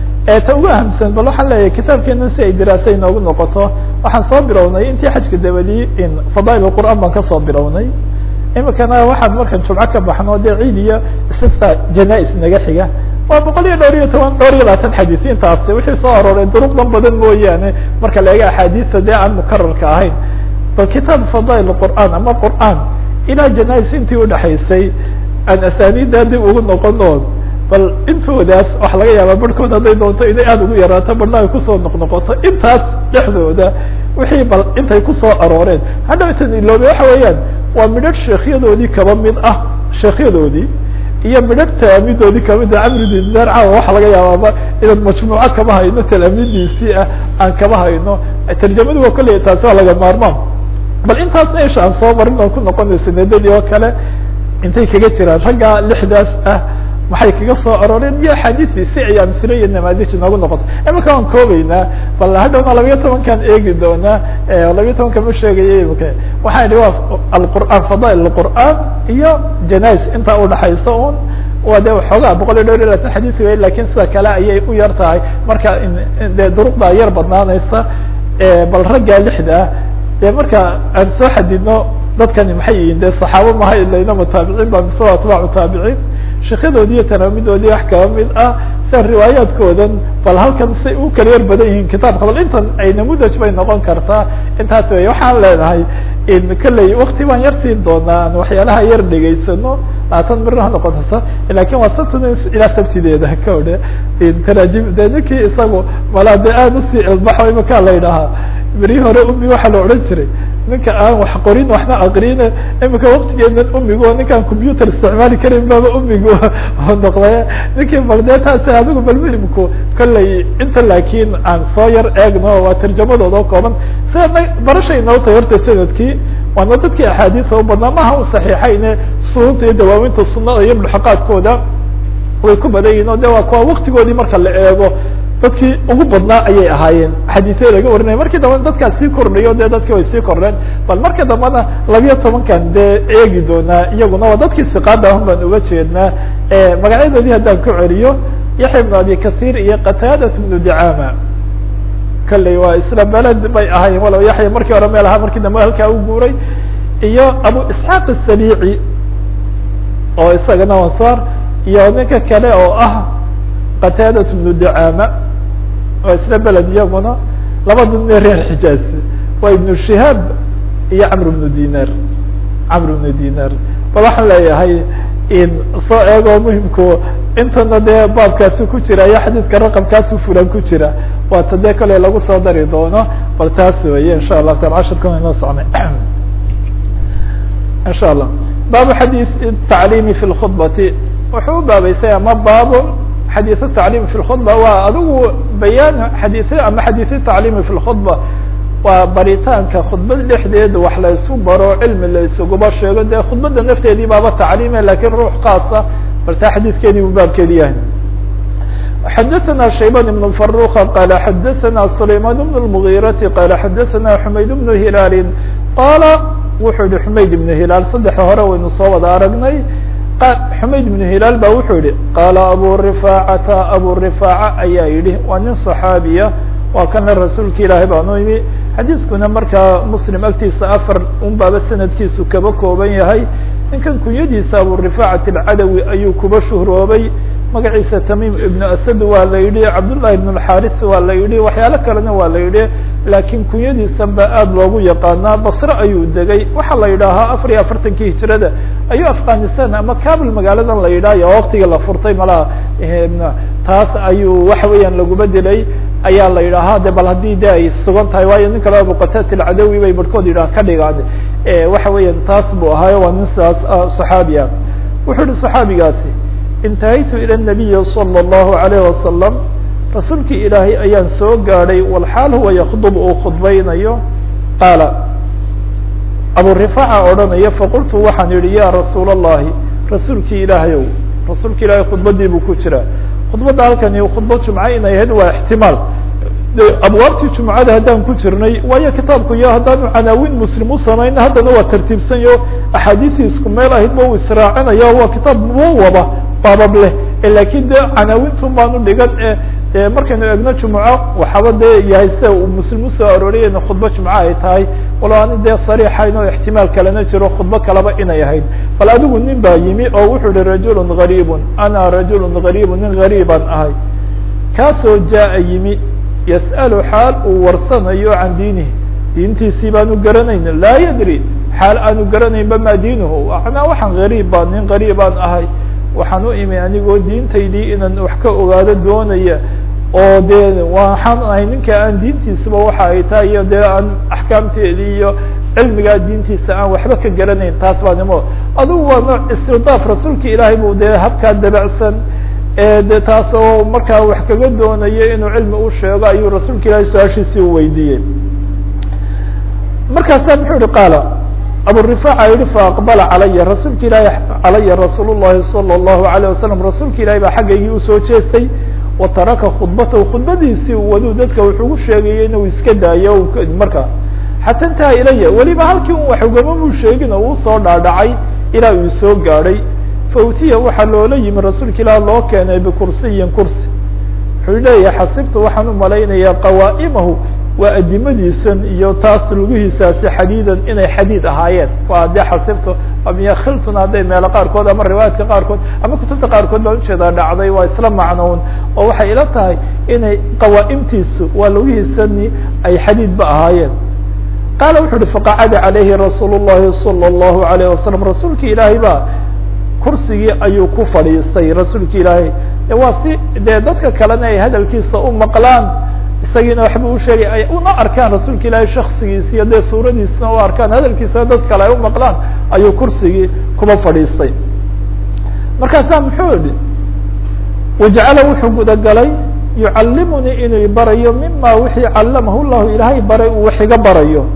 ta ugu ahamsan bal waxaan leeyahay kitaabkeena si ay diraasa inoogu noqoto waxaan soo bilownay intii xajka dabadii in fadaail qur'aan baan kasoo bilownay imikana waxaan markaan jumco ka baxno dee ciid iyo isista janais naga xiga waa boqol iyo dhowr iyo toban dhowr iyo labaatan xadiis intaasi wixii soo arooray duruqdan badan mooyaane marka la eega axaadiista dee aan mukararka ahayn bal kitaab fadaail qur'aan ama qur'aan ilaa janais intii udhexaysay aan asaaniiddaa dib ugu noqono bal intoodaas waxa laga yaaba barhkood hadday doonto inay aada ugu yaraato barna ay kusoo noqnoqoto intaas dhexdooda wixii bal intay kusoo arooreen hadhow tan iloobe waxa weeyaan waa midhadh sheekyadoodii kaba mid ah sheekyadoodii iyo midhadh talaamidoodii kamid ah camri dinar caawa waxa laga yaabaaba inaan majmuuco kama hayno talaamidiisii ah aan kama hayno tarjamadu waa kolley taasi waa laga maarmaan bal intaasna isha aan soo marin oon ku noqonay sanadadii oo kale intay kaga jiraan ragga lixdaas ah maxay kaga soo arooreen iyo axaadiistii si ay amsilo iyo namaadij inoogu noqoto imika waan koobeynaa bal hadhowna labayo tobankaan eegi doonaa labayo tobanka ma sheegaya imika waxaan idhi waa alqur'aan fadaail qur'aan iyo janais intaa udhaxaysa un waa de waxoogaa boqol iyo dhowr iyo labaatan xadiis wey lakin sida kale ayay u yar tahay marka de duruqdaa yar badnaanaysa bal raggaa lixda ah dee marka aan soo xadidno dadkani maxay yihiin de saxaabo maha ilayna mutaabiciin ba mise waa atbaacu taabiciin sheekyadoodii iyo tanaamidoodii wax kaba mid ah sia riwaayaadkoodan bal halkan say u kala yar badan yihiin kitaabka bal intan ay namudaj bay noqon kartaa intaas wey waxaan leenahay in kolley wakti baan yar siin doonaa aan waxyaalaha yar dhegaysano labaatan mir ha noqotasa lakin waa sabtan ilaa sabtideeda ka odhe taraajim de ninkii isagu malaa de aada usii ilbaxo imakaa la yidhaahaa beri hore umi waxaa la odhan jiray ninka aan wax qorin waxna aqrin imika waktigeedan umigo ninkaan computer isticmaali karin baaba umigu noqday ninkii bal dee taasi adigu bal muhimku kolley inta laakiin aan soo yar eegno waa tarjamadooda oo kooban sida barashay noo tahay horta sanadkii waana dadkii axaadiisa u badnaa maha u saxiixayne sununta iyo dawaawinta sunada iyo mulxaqaadkooda way ku badan yihin o de waa kuwa waktigoodii marka la eego dadkii ugu badnaa ayay ahaayeen xadiisya laga warinaya markii dambana dadkaas sii kordhayo de dadkii way sii kordheen bal marka dambana labiyo tobankan dee eegi doonaa iyaguna waa dadkii siqaada ahun baan uga jeednaa magacyadoodii haddaan ku celiyo yaxya ibnu abi kahiir iyo qataadat ibnu dicama kalley waa isla beled bay ahaayeen walow yaxya markii hore meel ahaa markii dambe halkaa u guuray iyo abu isxaaq asabici oo isagana ansaar iyo ninka kale oo ah qataadat ibnu dicama waa isla beled iyaguna labada nin reer xijaaz waa ibnu shihaab iyo camr ibnu dinar camr ibnu dinar bal waxaan leeyahay in soo eego muhimku intana dee baabkaasu ku jira iyo xadiidka raqamkaasu fulan ku jira waata dee kale lagu soo dari doono bal taas weeye insha allahu taala cashirkan inoo socnay insha allah baabu xadiis tacliimi fi lkhudbati wuxuu u baabeysay ama baabu xadiis tacliimi fi lkhudba waa adigu bayaan xadiisya ama xadiisya tacliimi fi lkhudba waa baritaanka khudbad dhexdeeda wax la isku baro cilmi la isuguba sheego dee khudbadda nafteedii baaba tacliime lakin ruux khaasa bal taa xadiiskeedii buu baabkeedi yahay xadaثna shayban ibn faruka qala xadaثna sulayman bn اmغirati qala xadaثna xumayd bnu hilaali qaala wuxuu yihi xumayd ibnu hilaal saddexa hore waynu soo wada aragnay xumayd ibnu hilaal ba wuxuu yihi qaala abu rifaacata abu rifaaca ayaa yidhi waa nin صaxaabiya waa kana rasuulka ilaahay baanu yimi xadiiskuna markaa muslim agtiisa afar un baaba sanadkiisu kaba kooban yahay ninkan kunyadiisa abu rifaacat alcadawi ayuu kuba shuhroobay magaciisa tamim ibnu asad waa la yidhi cabdullahi ibn alxaris waa la yidhi waxyaalo kalena waa la yidhi laakiin kunyadiisan ba aada loogu yaqaanaa basre ayuu degay waxaa la yidhaahaa afar iyo afartankii hijrada ayuu afghanistan ama kabul magaaladan la yidhahyo waktiga la furtay malaha taas ayuu waxa weeyaan laguba dilay ayaa la yidhaahaa de bal haddii de ay sugan tahay waayo nin kale abuqatat alcadawi bay barhkood yidhaha ka dhigaan waxa weeyaan taas buu ahaayo waa nin sidaas صaxaabi ah wuxuu yihi صaxaabigaasi intahaytu ilى الnabiyi salى الlahu عalayه wasalam rasuulkii ilaahay ayaan soo gaadhay walxaal huwa yakdub uu khudbaynayo qaala abu rifaaca odhanaya faqultu waxaan yihi ya rasuul الlahi rasuulkii ilaahayow rasuulka ilahay khudbadii buu ku jira khudbadda halkani khudbad jumca inay ahayd waa ixtimaal abwaabtii jumcada haddaan ku jirnay waayo kitaabku iyo haddaanu canaawin muslim u samayna haddana waa tartiibsanyo axaadiisii isku meel ahayd ba uu israacinaya waa kitaab muwaba baabab leh lakin de canaawintun baanu dhigan e markaynu egno jumco waxaaba dee yahay sida uu muslim usoo arooriyay in khudba jumco ay tahay walo ani dee sariixayn oo ixtimaal kalena jiro khudbo kaleba inay ahayd bal adigu nin baa yimi oo wuxuu yihi rajulun gariibun ana rajulun gariibun nin gariibaan ahay kaasoo jaa yimi yas'alu xaal uu warsanayo can diinihi diintiisii baanu garanayn laa yadri xaal aanu garanaynba ma diinuhu manaa waxaan gariib baa nin gariibaan ahay waxaan u imi anigoo diintaydii inaan wax ka ogaado doonaya oo dee waxaan ahay ninka aan diintiisaba waxa ay tahay iyo dee aan axkaamteedii iyo cilmigaa diintiisa aan waxba ka garanayn taas baa nimo adugu waa nooc istirdaaf rasuulka ilaahay bu dee habkaa dabacsan de taas oo markaa wax kaga doonayo inuu cilmi u sheego ayuu rasuulka ilahay su-aashiisii u weydiiyey markaasa muxuu yihi qaala aburifaaca yihi faaqbala calaya rasuulka ilaahi calaya rasuul llahi salى اllahu alayه wasalam rasuulka ilahi baa xaggaygii usoo jeestay wa taraka khudbatahu khudbadiisii waduu dadka wuxugu sheegayay inuu iska daayo marka xata intaha ilaya weliba halkii un wax ugamamuu sheegin oo uu soo dhaadhacay ilaa uu soo gaadhay fautiya waxaa loola yimi rasuulka ilaah loo keenay bikursiyin kursi wuxuu leeyahay xasibtu waxaan u malaynayaa qawaa'imahu waa adimadiisan iyo taas lugihiisaasi xadiidan inay xadiid ahaayeen waa dee xasibtu miya khiltun hadday meelo qaarkood ama riwaayaadka qaarkood ama kutubta qaarkood baan ujeedaa dhacday waa isla macnown oo waxay ila tahay inay qawaa'imtiisu waa lugihiisani ay xadiidba ahaayeen qaala wuxu uhi faqacada calayhi rasuul llahi salى اllahu alayh wasalam rasuulki ilaahay baa kursigii ayuu ku fadhiistay rasuulka ilaahay waa si dee dadka kalena ay hadalkiisa u maqlaan isagiina waxba u sheegay ay una arkaan rasuulka ilaahay shaksigiisa iyo dee suuradiisna u arkaan hadalkiisana dad kale ay u maqlaan ayuu kursigii kuba fadhiistay markaasaa muxuu yihi wajacala wuxuu gudagalay yucallimunii inuu barayo mima wixii callamahu llahu ilaahay baray uu wax iga barayo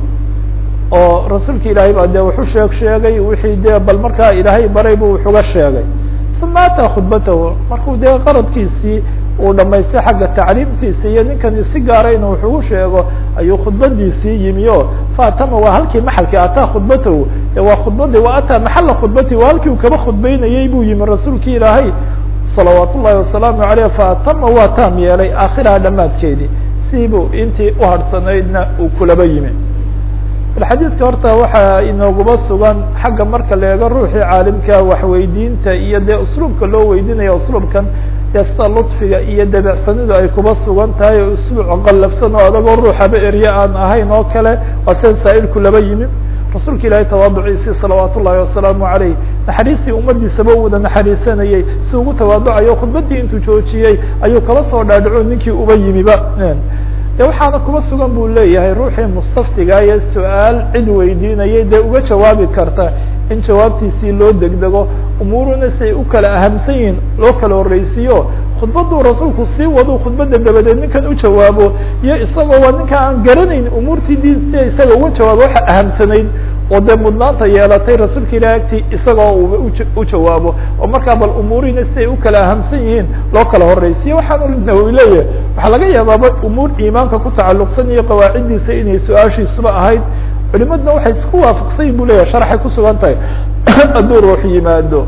oo rasuulka ilaahay baa dee wuxu sheeg sheegay wixii dee bal markaa ilaahay baray buu wuxuga sheegay uma ataa khudbatahu markuu dee qaradkiisii uu dhamaystay xagga tacliimtiisa iyo ninkani si gaara inuu wuxugu sheego ayuu khudbadiisii yimi o faatama waa halkii maxalkii ataa khudbatahu waa khudbadii wa ataa maxala khudbati waa halkii uu kaba khudbeynayey buu yimi rasuulki ilaahay salawaat ullahi wasalaamu aleyh faatama waa taam yeelay aakhiraha dhamaadkeedii siibuu intii uharhsanaydna uu kulaba yimi xadiidka horta waxaa inooguba sugan xagga marka la eego ruuxii caalimka waxweydiinta iyo dee usluubka loo weydinaya usluubkan dee sida ludfiga iyo dabecsanidu ay kuba sugan tahay oo usluuc qallafsan oo adagoo ruuxaba erye aan ahayn oo kale waa sida saa-ilku laba yimi rasuulka ilaahay tawaaduciisii salawaat ullahi wasalaamu aleyh naxariistii ummadiisaba u wada naxariisanayey si ugu tawaaducayo khudbadii intuu joojiyey ayuu kala soo dhaadhaco ninkii uba yimiba de waxaana kuba sugan buu leeyahay ruuxii mustaftiga iyo su-aal cid weydiinayay dee uga jawaabi karta in jawaabtiisii loo degdego umuuruna si ay u kala ahamsan yihiin loo kala horreysiiyo khudbaduu rasuulku sii wadu khudbadda dabadeed ninkan u jawaabo iyo isagoo waa ninka aan garanayn umuurtii diin si isaga uga jawaabo waxa ahamsanayd oo dee mudnaanta yeelatay rasuulka ilahi agtii isagoo uu u jawaabo oo markaa bal umuuriina si ay u kala ahamsan yihiin loo kala horreysiyo waxaanu nawowi leeyahay waxaa laga yaabaaba umuur iimaanka ku tacalluqsan iyo qawaaciddiisa inay su-aashiisuba ahayd culimadna waxay isku waafaqsan yihin bu leyahay sharxay ku sugan tahay hadduu ruux yimaado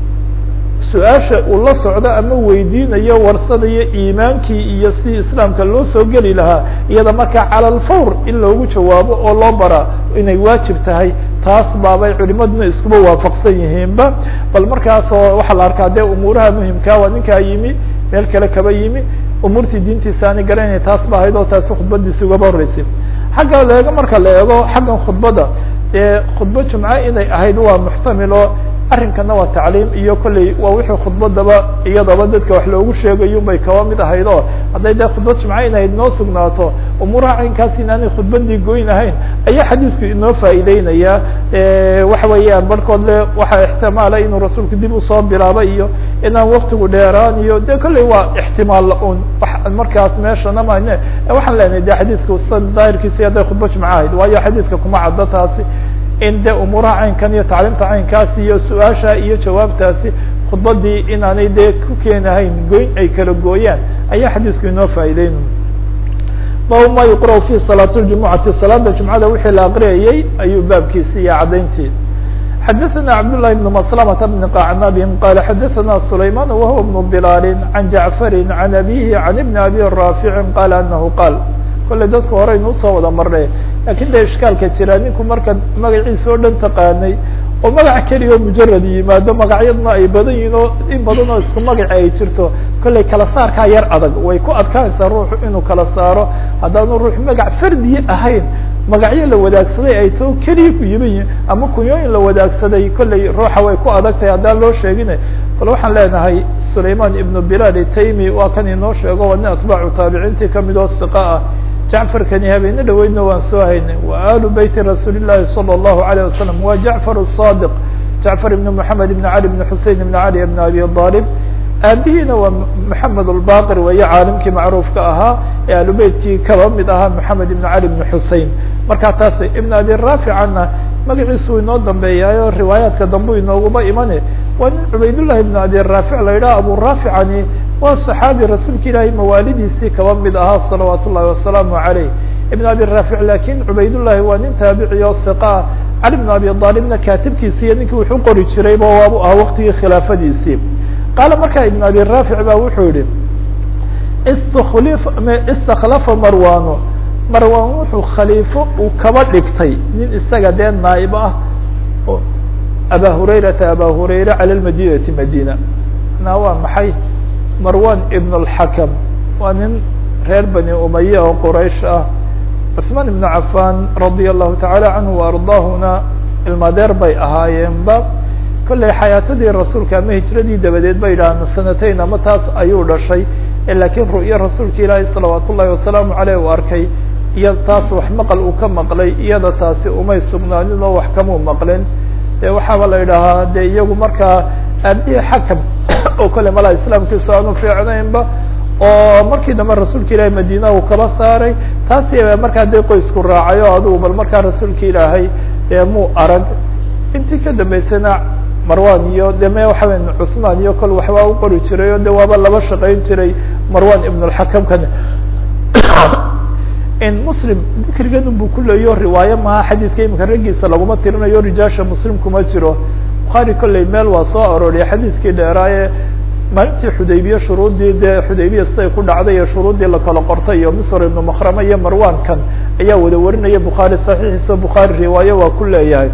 su-aasha uu la socdo ama weydiinayo warsanayo iimaankii iyo sidii islaamka loo soo geli lahaa iyada markaa cala alfawr in loogu jawaabo oo loo bara inay waajib tahay taas baabay culimaduna iskuba waafaqsan yihiinba bal markaasoo waxaa la arkaa dee umuuraha muhimkaa waa ninkaa yimi meel kale kaba yimi umuurtii diintiisa aanay garanayna taas ba ahayd oo taasi khudbadiisi ugaba horreysay xagga leego marka la eego xaggan khudbadda dee khudba jumco inay ahayd waa muxtamil oo arrinkana waa tacliim iyo kolley waa wixii khudbadaba iyadaba dadka wax loogu sheegayo bay kaba mid ahayd oo hadday dee khudbad jumco inahayd noo sugnaato umuuraha caynkaas inaanay khudbadii goyn ahayn ayaa xadiisku inoo faa'iideynaya waxa weeyaan barhkood le waxaa ixtimaala inuu rasuulku dib usoo bilaabo iyo inaan waktigu dheeraan iyo de kolley waa ixtimaal un markaas meeshana mayne waxaan leenahay de xadiidku san daahirkiisa hadday khudba jumco ahayd waayo xadiidka kuma caddo taasi in de umuuraha caynkan iyo tacliimta caynkaasi iyo su-aasha iyo jawaabtaasi khudbadii inaanay dee ku keenahayn goyn ay kala gooyaan ayaa xadiisku inoo faa'iideyn bab ma yuqra' fi salaat ljumucati salaada jumcada wixii la aqriyayey ayuu baabkiisi iyo caddayntii xadaثna cabdاللahi بن مسلمة بن qacnabin qala xadaثna سulayman wahuwa بن بlal عan jaعfari عan abihi عan بn abi raafici qala anahu qaal kolley dadku horeynu usoo wada marnay lakin de ishkaalka jira ninku marka magaciisa oo dhan taqaanay oo magac keliya oo mujarad yimaado magacyadna ay badan yihin oo in badan oo isku magaci ay jirto kolley kala saarkaa yar adag way ku adkaanaysaa ruuxu inuu kala saaro haddaanu ruux magac fardiye ahayn magacyo la wadaagsaday ay too keliya ku yiman yihin ama kunyooyin la wadaagsaday kolley ruuxa way ku adag tahay haddaan loo sheegina bal waxaan leenahay sulayman ibnu bilal taymi waa kan inoo sheego waa nin atbaacu taabiciintii kamid oo hiqa ah jacfarkani habeene dhaweydna waan soo haynay wa alu beyti rasuuli llahi salى الlahu عalيه wasalam wa jacfar الصadiq jacfar ibn moxamed ibn cali ibn xusein ibn cali ibn abi alib aabihiina waa moxamed albaqir weeye caalimkii macruufka ahaa ee alubeytkii kaba mid ahaa moxamed ibn cali ibn xusein markaa taas ibn abi raaficana magaciisu inoo dambeeyaayo riwaayaadka dambu inooguba imane waa nin cubaydullahi ibn abi raafic la yidhaha abu raaficani waa صaxaabi rasuulka ilaahay mawaalidiisii kaba mid ahaa salawaat ullahi wasalaamu عaleyh ibn abi raafic lakin cubaydullahi waa nin taabici oo hiqa cali bn abi aalibna kaatibkiisi iyo ninkii wuxuu qori jirayba waabu ahaa waktigii khilaafadiisii qaala markaa ibn abi raafic ba wuxuu yihi istakhlafa marwano marwan wuxuu khaliifo uu kaba dhigtay nin isaga dee naaib ah aba hurayrata aba hurayra cala madinati madina na waa maxay marwan ibn اlxakam waa nin reer bani umaya oo quraysh ah cusmaan ibn cafan radia allahu tacaala canhu waardaahuna ilmadeer bay ahaayeenba kolley xayaatadii rasuulka ama hijradii dabadeed bay yidhaaheen sanatayn ama taas ayuu dhashay lakiin ru'yo rasuulka ilaahi salawaat ullahi wasalaamu aleyh uu arkay iyo taas wax maqal uu ka maqlay iyada taasi umay sugnaanin oo wax kamuu maqlin de waxaaba la idhaahaa de iyagu markaa aabihii xakam oo kale malaa islaamkiisu aanu fiicnaynba oo markii dambe rasuulka ilaahay madiina uu kaba saaray taasi markaa dee qoysku raacay oo adugu bal markaa rasuulka ilaahay dee muu arag intii ka dambeysana marwan iyo de me waxa weya cusmaan iyo kol waxbaa u qori jiray oo de waaba laba shaqayn jiray marwan ibn lxakamkan in muslim dikrigan bu ku leeyo riwaayo maha xadiidka imika raggiisa laguma tirinayo rijaasha muslim kuma jiro bukhaari kolley meel waa soo arooriya xadiidkii dheeraaye maalintii xudaybiye shuruuddii dee xudaybiya siday ku dhacday iyo shuruuddii lakala qortay iyo misr ibnu makrama iyo marwankan ayaa wada warinaya bukhaari saxiixiisa bukhaari riwaayo waa ku leeyahay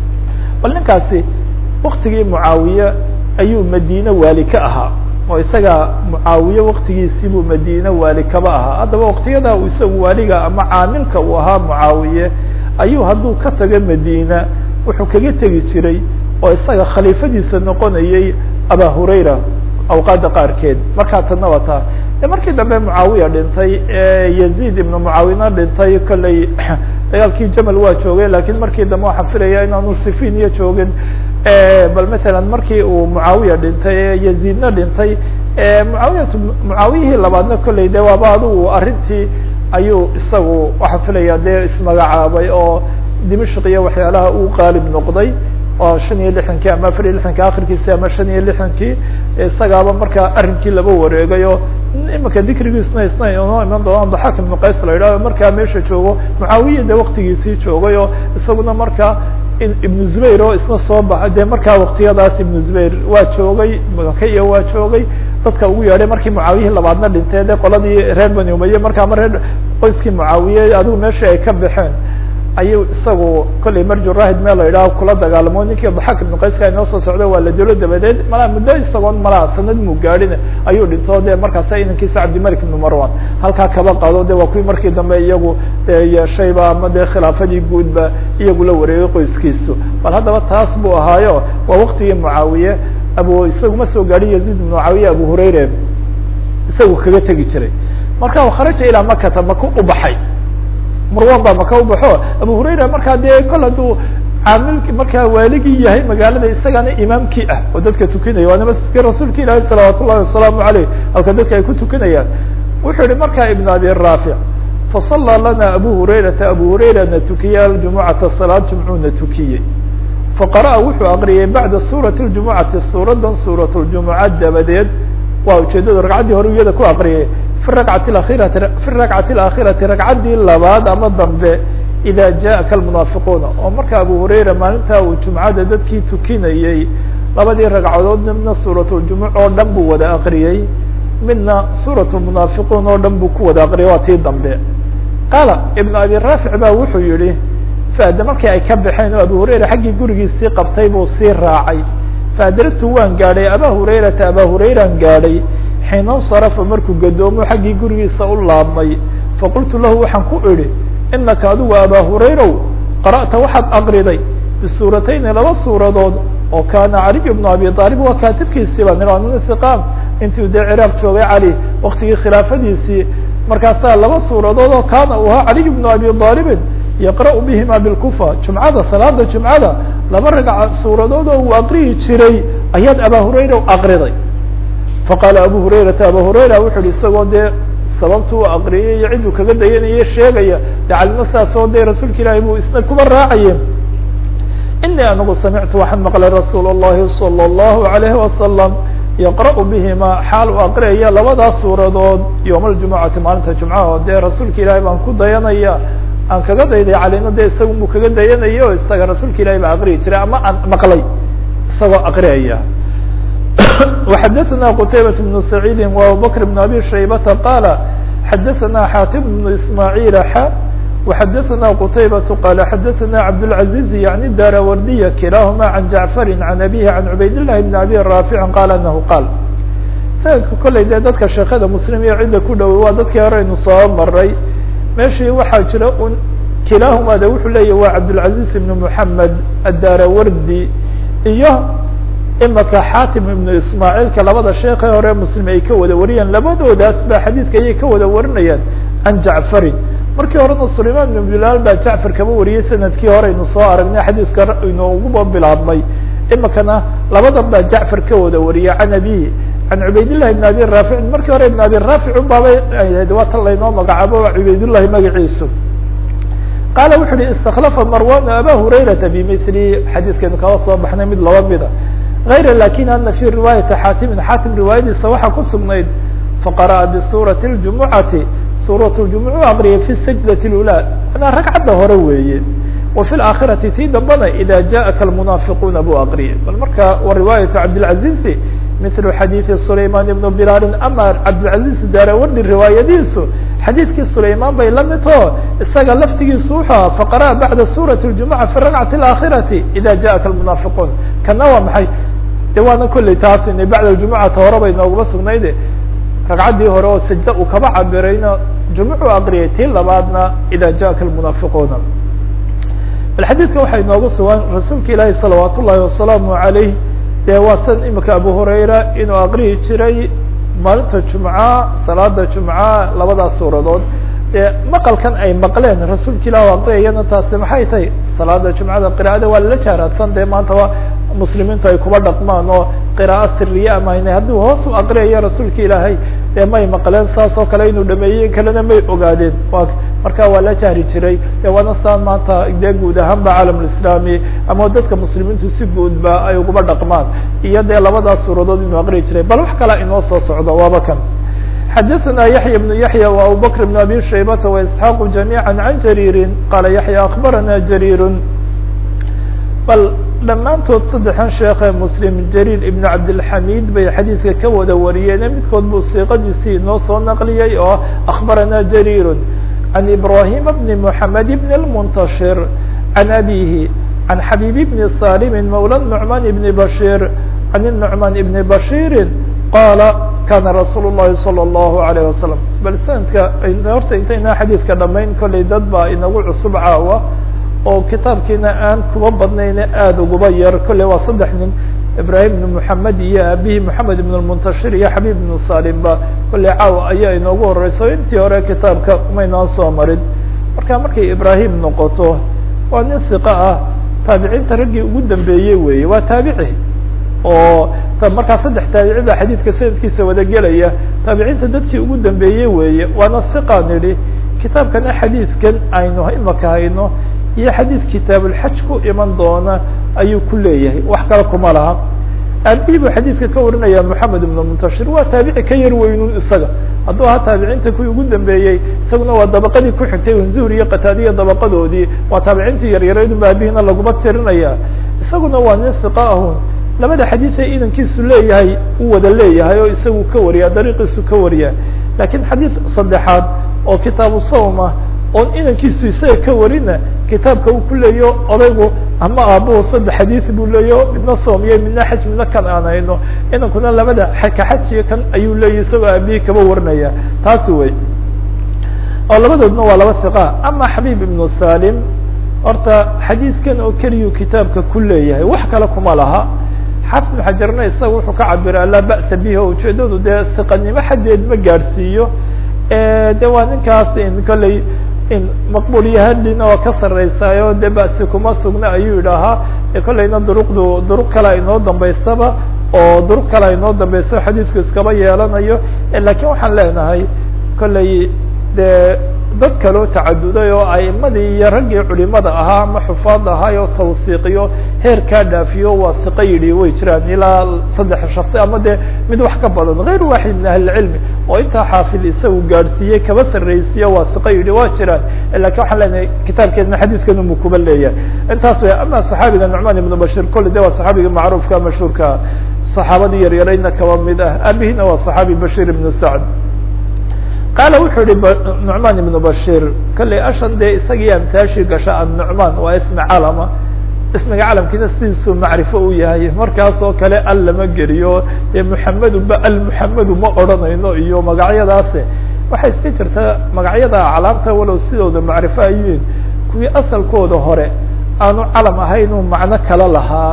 bal ninkaasi waktigii mucaawiye ayuu madiine waali ka ahaa oo isaga mucaawiye waktigiisii buu madiine waali kaba ahaa haddaba waktiyada uu isagu waaliga ama caamilka uu ahaa mucaawiye ayuu hadduu ka tago madiina wuxuu kaga tegi jiray oo isaga khaliifadiisa noqonayay aba hurayra awqaada qaarkeed markaa tadna waa taa de markii dambe mucaawiya dhintay yaziid ibnu mucaawina dhintay kolley dagaalkii jamal waa joogay lakiin markii dambe waxaan filaya inaanu sifin iyo joogin bal masalan markii uu mucaawiya dhintay yaziidna dhintay mucaawiyat mucaawiyihii labaadna kolley de waaba adigu arrintii ayuu isagu waxaan filaya dee ismagacaabay oo dimashq iyo waxyaalaha uu qaalib noqday oo shan iyo lixankii ama afar iyo lixankii akhirkiisi ama shan iyo lixankii isagaaba markaa arrinkii laba wareegay oo imika dikrigiisna isna inoo iman doonaan daxaak ibnu qays la yidhahdo markaa meesha joogo mucaawiya de waktigiisii joogay oo isaguna markaa ibnu zubayr oo isna soo baxay de markaa waktiyadaas ibnu zubayr waa joogay makaiya waa joogay dadka ugu yeedhay markii mucaawiyihii labaadna dhintee de qoladii reer bani umaye markaa ma reer qoyskii mucaawiye adigu meeshii ay ka baxeen ayuu isagu kolley marjurahid meel la yidhaho kula dagaalamo ninkii daxaak ibnu qayska inoo soo socda waa la dilo dabadeed malaa muddo isagoon malaa sanad muu gaadhin ayuu dhinto de markaasa inankiisa cabdimalik ibnu marwan halkaa kaba qado de waa kuwii markii dambe iyagu yeeshayba ama dee khilaafadii guudba iyagu la wareegay qoyskiisu bal haddaba taas buu ahaayo waa waktigii mucaawiye abu isagu ma soo gaadhin yaziid ibnu mucaawiye abu hurayre isagu kaga tegi jiray marka kharaja ilaa makata maka u baxay marwan baa maka ubaxo abu hurayra markaa dee kol hadduu caamilki markaa waaligii yahay magaalada isagana imaamkii ah oo dadka tukinaya waana masjidka rasuulka ilaahi salawaat ullahi wasalaamu aleyh halka dadka ay ku tukanayaan wuxuu yihi markaa ibn abi raafic fasallaa lana abu hurayrata abu hurayrana tukiyey aljumucata salaad jumcuuna tukiyey faqara'a wuxuu aqriyay bacda suurati ljumucati suuradan suurat ljumuca dabadeed waa ujeedada ragcaddii hore iyada ku aqriyay fi rakcati akhirati fi rakcati alaakhirati ragcaddii labaad ama dambe ida jaءaka almunaafiquuna oo marka abu hurayra maalintaa uu jumcada dadkii tukinayey labadii ragcadood midna suurat ljumuc oo dhan buu wada aqriyey midna suurat munaafiquun oo dhan buu ku wada aqriyay waa tii dambe qaala ibn abi raafic ba wuxuu yihi faade markii ay ka baxeen oo abu hurayra xaggii gurigiisii qabtay buu sii raacay faadaragtu waan gaadhay aba hurayrata aba hurayraan gaadhay xiina insarafa markuu gadoomo xaggii gurigiisa u laabmay faqultu lahu waxaan ku idhi inaka adigu aba hurayrow qara'ta waxaad aqriday bisuuratayni laba suuradood oo kaana caliy bnu abi aalib waa kaatibkiisii baa nira min hiqaam intuu dee ciraaq joogay cali waktigii khilaafadiisii markaasaa laba suuradood oo kaana uu ahaa caliy bnu abi aalibin yaqra'u bihima bilkufa jumcada salaada jumcada laba ragca suuradood oo uu aqriyi jiray ayaad aba hurayra aqriday faqaala abu hurayrata aba hurayra wuxu uhi isagoo dee sababtu u aqriyay iyo cidduu kaga dayanaye sheegaya de calimo saasoo de rasuulka ilaahi buu isna kuba raacaye inii anigu samictu waxaan maqlay rasuul الlahi salى الlahu عalayhi wasalam yaqra'u bihima xaal uu aqriyaya labadaas suuradood yowma aljumucati maalinta jumcaha oo dee rasuulka ilaahi baan ku dayanaya aan kaga dayday calina de isaga buu kaga dayanaya o isaga rasuulka ilahi baa aqriyi jiray ama aan maqlay isagoo aqriyaya وxadثna qتaybaة بن سعيid وabubكر بن abي شhaybةa qاla xadثna xاtim بن ismاعيل x وxadثna qتaybaة qال xadثna cabdالعaزيز yعnي darawardiya kilahma عan jaعفr عan abيه عan cubayd للhi بن abي rاafiع qal anahu qaal sanadku kolley dee dadka sheekada mslim iyo cidda ku dhowey waa dadkii horeynu soo maray meeshii waxaa jira un kilahuma de wuxuu leeyahy waa cabdالعaزيز بن محamed الdarawardi iyo imaka xaatim ibnu ismaaciilka labada sheekhe hore muslim ay ka wada wariyaan labadoodaas ba xadiidka ayay ka wada warinayaan can jacfarin markii horena sulayman ibn bilaal baa jacfar kaba wariyey sanadkii hore aynu soo aragnay xadiiska inooguba bilaabmay imikana labadan baa jacfar ka wada wariyay can abihi can cubaydillahi ibn abi raaficin markii hore ibn abi raafic unbaabay ahayd waa tan laynoo magacaabo cubaydullahi magaciisu qaala wuxu uhi istakhlafa marwan aba hurayrata bimili xadiiskaynu kala soo baxnay mid laba mida غayra lakin ana fi riwaayati xaatimin xaatim riwaayadiisa waxaa ku sugnayd faqara'a bisuurati اljumucati suurat ljumuc aqriyay fi sajdati اlula anaa ragcadda hore weeye wa fi laakhirati tii dambana ida jaءaka almunaafiquuna buu aqriyay bal marka wa riwaayatu cabdilcazizi mil xadiidi sulayman ibn bilaalin ama cabdilcaziz daarawardi riwaayadiisu xadiidkii sulayman bay la mid oo isaga laftigiisu wuxuu aha faqara'a bacda suurati اljumuca fi rakcati اlaakhirati ida jaءaka almunaafiquun kana waa maxay de waana kolley taas ina bacda jumucata hore bay nooguma sugnayde ragcaddii hore oo sajda uu kaba cabirayna jumucu aqriyay tii labaadna ida jaءaka almunaafiquuna bal xadiidka waxay noogu sugan rasuulka ilaahi salawaat ullahi wasalaamu alayh de waa san imika abu hurayra inuu aqriyi jiray maalinta jumca salaada jumca labadaas suuradood dee maqalkan ay maqleen rasuulka ilah aqriyayana taasi maxay tahay salaada jumcada qira'ada waa lala jaaraadsan dee maanta waa muslimiintu ay kuba dhaqmaan oo qiraa'o siriye amaynay hadduu hoos u aqriyayo rasuulka ilaahay dee may maqleen saas oo kale inuu dhameeyey kalena may ogaadeen wa marka waa la jahri jiray de waana saan maanta dee guud ahaan ba caalamulislaami ama dadka muslimiintu si guudba ay uguba dhaqmaan iyo dee labadaas suuradood inuu aqriyi jiray bal wax kalaa inoo soo socdo waaba kan xadaثna yaحya بن yaحyى و abubakr بن abi shaybata واسحاaq جamيعا عan jarيiri qala yaحyى akbarana jarيir bal dhammaantood saddexan sheekhe muslim jariir ibn cabdilxamid bay xadiidka ka wada wariyeene midkood buu siiqadiisii inoo soo naqliyey oo akbarana jariir can ibrahima bni mحamed bn الmuntashir can abihi can xabib bni salimi mawla nucman ibni bashir can الnucman ibni bashiri qaala kana rasuul الlahi salى الlahu عalيه wasalam bal sanadka horta intaynaa xadiidka dhamayn kollay dad baa inagu cusub caawa oo kitaabkiina aan kuba badnayne aada uguba yar kolley waa saddex nin ibrahim ibn moxamed iyo abihi moxamed ibn lmuntashir iyo xabib ibnu salimba kolley caawa ayaa inoogu horeyso intii hore kitaabka umaynaan soo marin marka markay ibrahim noqoto waa nin siqa ah taabiciinta raggii ugu dambeeyey weeye waa taabici oo markaa saddex taabici baa xadiidka sanadkiisa wada gelaya taabiciinta dadkii ugu dambeeyey weeye waana siqa nidhi kitaabkana xadiidkan aynu imaka hayno iyo xadiid kitaabulxaj ku iman doona ayuu ku leeyahay wax kale kuma laha aabihii buu xadiidka ka warinaya moxamed ibn muntashir waa taabici ka yar weynun isaga hadduu ahaa taabiciinta kuwii ugu dambeeyey isaguna waa dabaqadii ku xigtay zuhri iyo qataadiya dabaqadoodii waa taabiciintii yaryaraydunba aabihina laguma tirinaya isaguna waa nin siqa ahun labada xadiid ee idankiisu leeyahay uu wada leeyahay oo isagu ka wariya dariiqiisu ka wariya lakiin xadiid saddexaad oo kitaabu sawma oon inankiisu isaga ka warina kitaabka uu ku leeyo odaygu ama aabuhu saddex xadiid buu leeyo midna soomiye midna xaj midna kan aan hayno inankuna labada ka xajiyo kan ayuu leeyahy isagoo aabihii kaba warinaya taasi wey oo labadoodna waa laba siqa ama xabiib ibnu salim horta xadiidkan oo keliyuu kitaabka ku leeyahay wax kale kuma laha xafid ibn xajarna isaga wuxuu ka cabira laa ba'sa bihi o ujeedadu dee siqanimo xaddeed ma gaadhsiiyo de waa ninkaas in kolley in maqbuulyahalina oo ka sarreysaayo de ba'si kuma sugna ayuu yidhaahaa kolleyna duruqdu duruq kale inoo dambeysaba oo duruq kale inoo dambeyso xadiidku iskaba yeelanayo lakiin waxaan leenahay kolley de dad kaloo tacaduday oo aimadii iyo raggii culimada ahaa ama xufaad ahaay oo tawsiiqiyo heer kaa dhaafiyo waa siqo yidhi way jiraan ilaa saddex shaksi ama de mid wax ka badan غayr waaxid min ahli اcilmi oo intaa xaafid isagu gaadhsiiyey kaba sarreysiyo waa siqo yidhi waa jiraan lakin waxaan leenahay kitaabkeedna xadiidkan umu kuba leeyahay intaas way ama صaxaabiga nucman ibnu bashir kolle de waa صaxaabiga macruufka mashhuurka صaxaabadii yaryarayna kaba mid ah abihina waa صaxaabi bashir ibnu sacd qaala wuxuu yihi nucman ibnu bashir kolley ashan dee isagii amtaashi gasha annucman waa ismi calama ismiga calamkiina sidiisuu macrifo u yahay markaas oo kale al lama geliyo dee muxamedu ba almuxamedu ma odhanayno iyo magacyadaase waxay iska jirtaa magacyada aclaamta walow sidooda macrifo ayuin kuwii asalkooda hore aanu calam ahayn uu macno kala lahaa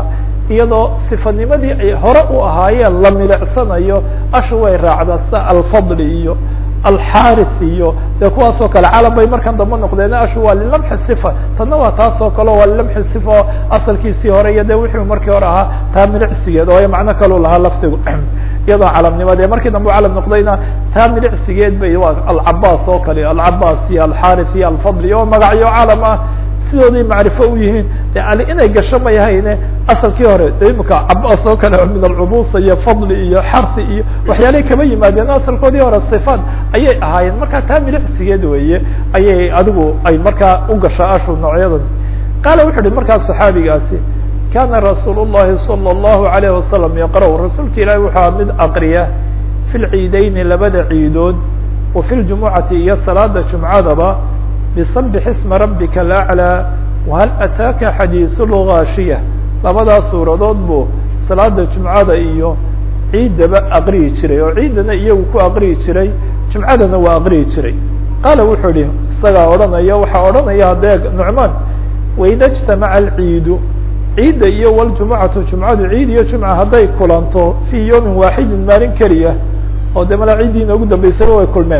iyadoo sifanimadii ay hore u ahaayeen la milicsanayo ashu way raacdaa sida alfadli iyo alxaris iyo dee kuwaasoo kale calam bay markan dambe noqdeen ashu waa lilamxi sifa tanna waa taas oo kale waa lilamxi sifa oo asalkiisii hore iyo de wixii markii hore ahaa taa milicsigeed oo ay macno kalu lahaa lafdigu iyadoo calamnimade markii dambe u calam noqdayna taa milicsigeed bay waa alcabaas oo kale alcabaas iyo alxaris iyo alfadli oo magacyo calam ah sidooday macrifo u yihiin de ali inay gasho may hayne asalkii hore de imika cabaas oo kale min alcubusa iyo fadli iyo xarsi iyo waxyaalay kama yimaadeen asalkoodii hore sifaat ayay ahaayeen marka taa milicsigeed weeye ayay adigu ay markaa u gashaa ashu noocyadan qaala wuxu uhi markaa saxaabigaasi kana rasuul الlahi salى الlahu عalayه wasalam yaqra rasuulka ilahi wuxua mid aqriya fi lciideyni labada ciidood wa fi ljumucati iyo salaada jumcadaba bsbx isma rabika alأعlى whal ataaka xadiiث lgaashiya labadaas suuradood buu salaada jumcada iyo ciidaba aqriyi jiray oo ciidana iyagu ku aqriyi jiray jumcadana waa aqriyi jiray qaala wuxuu ihi isagaa odhanaya waxaa odhanaya haddee nucmaan waida اجtamaca alciidu ciidda iyo wاljumucatu jumcadu ciid iyo jumca hadday kulanto fii yowmin waaxidin maalin keliya oo de mala ciiddii inoogu dambeysaba way kulmeen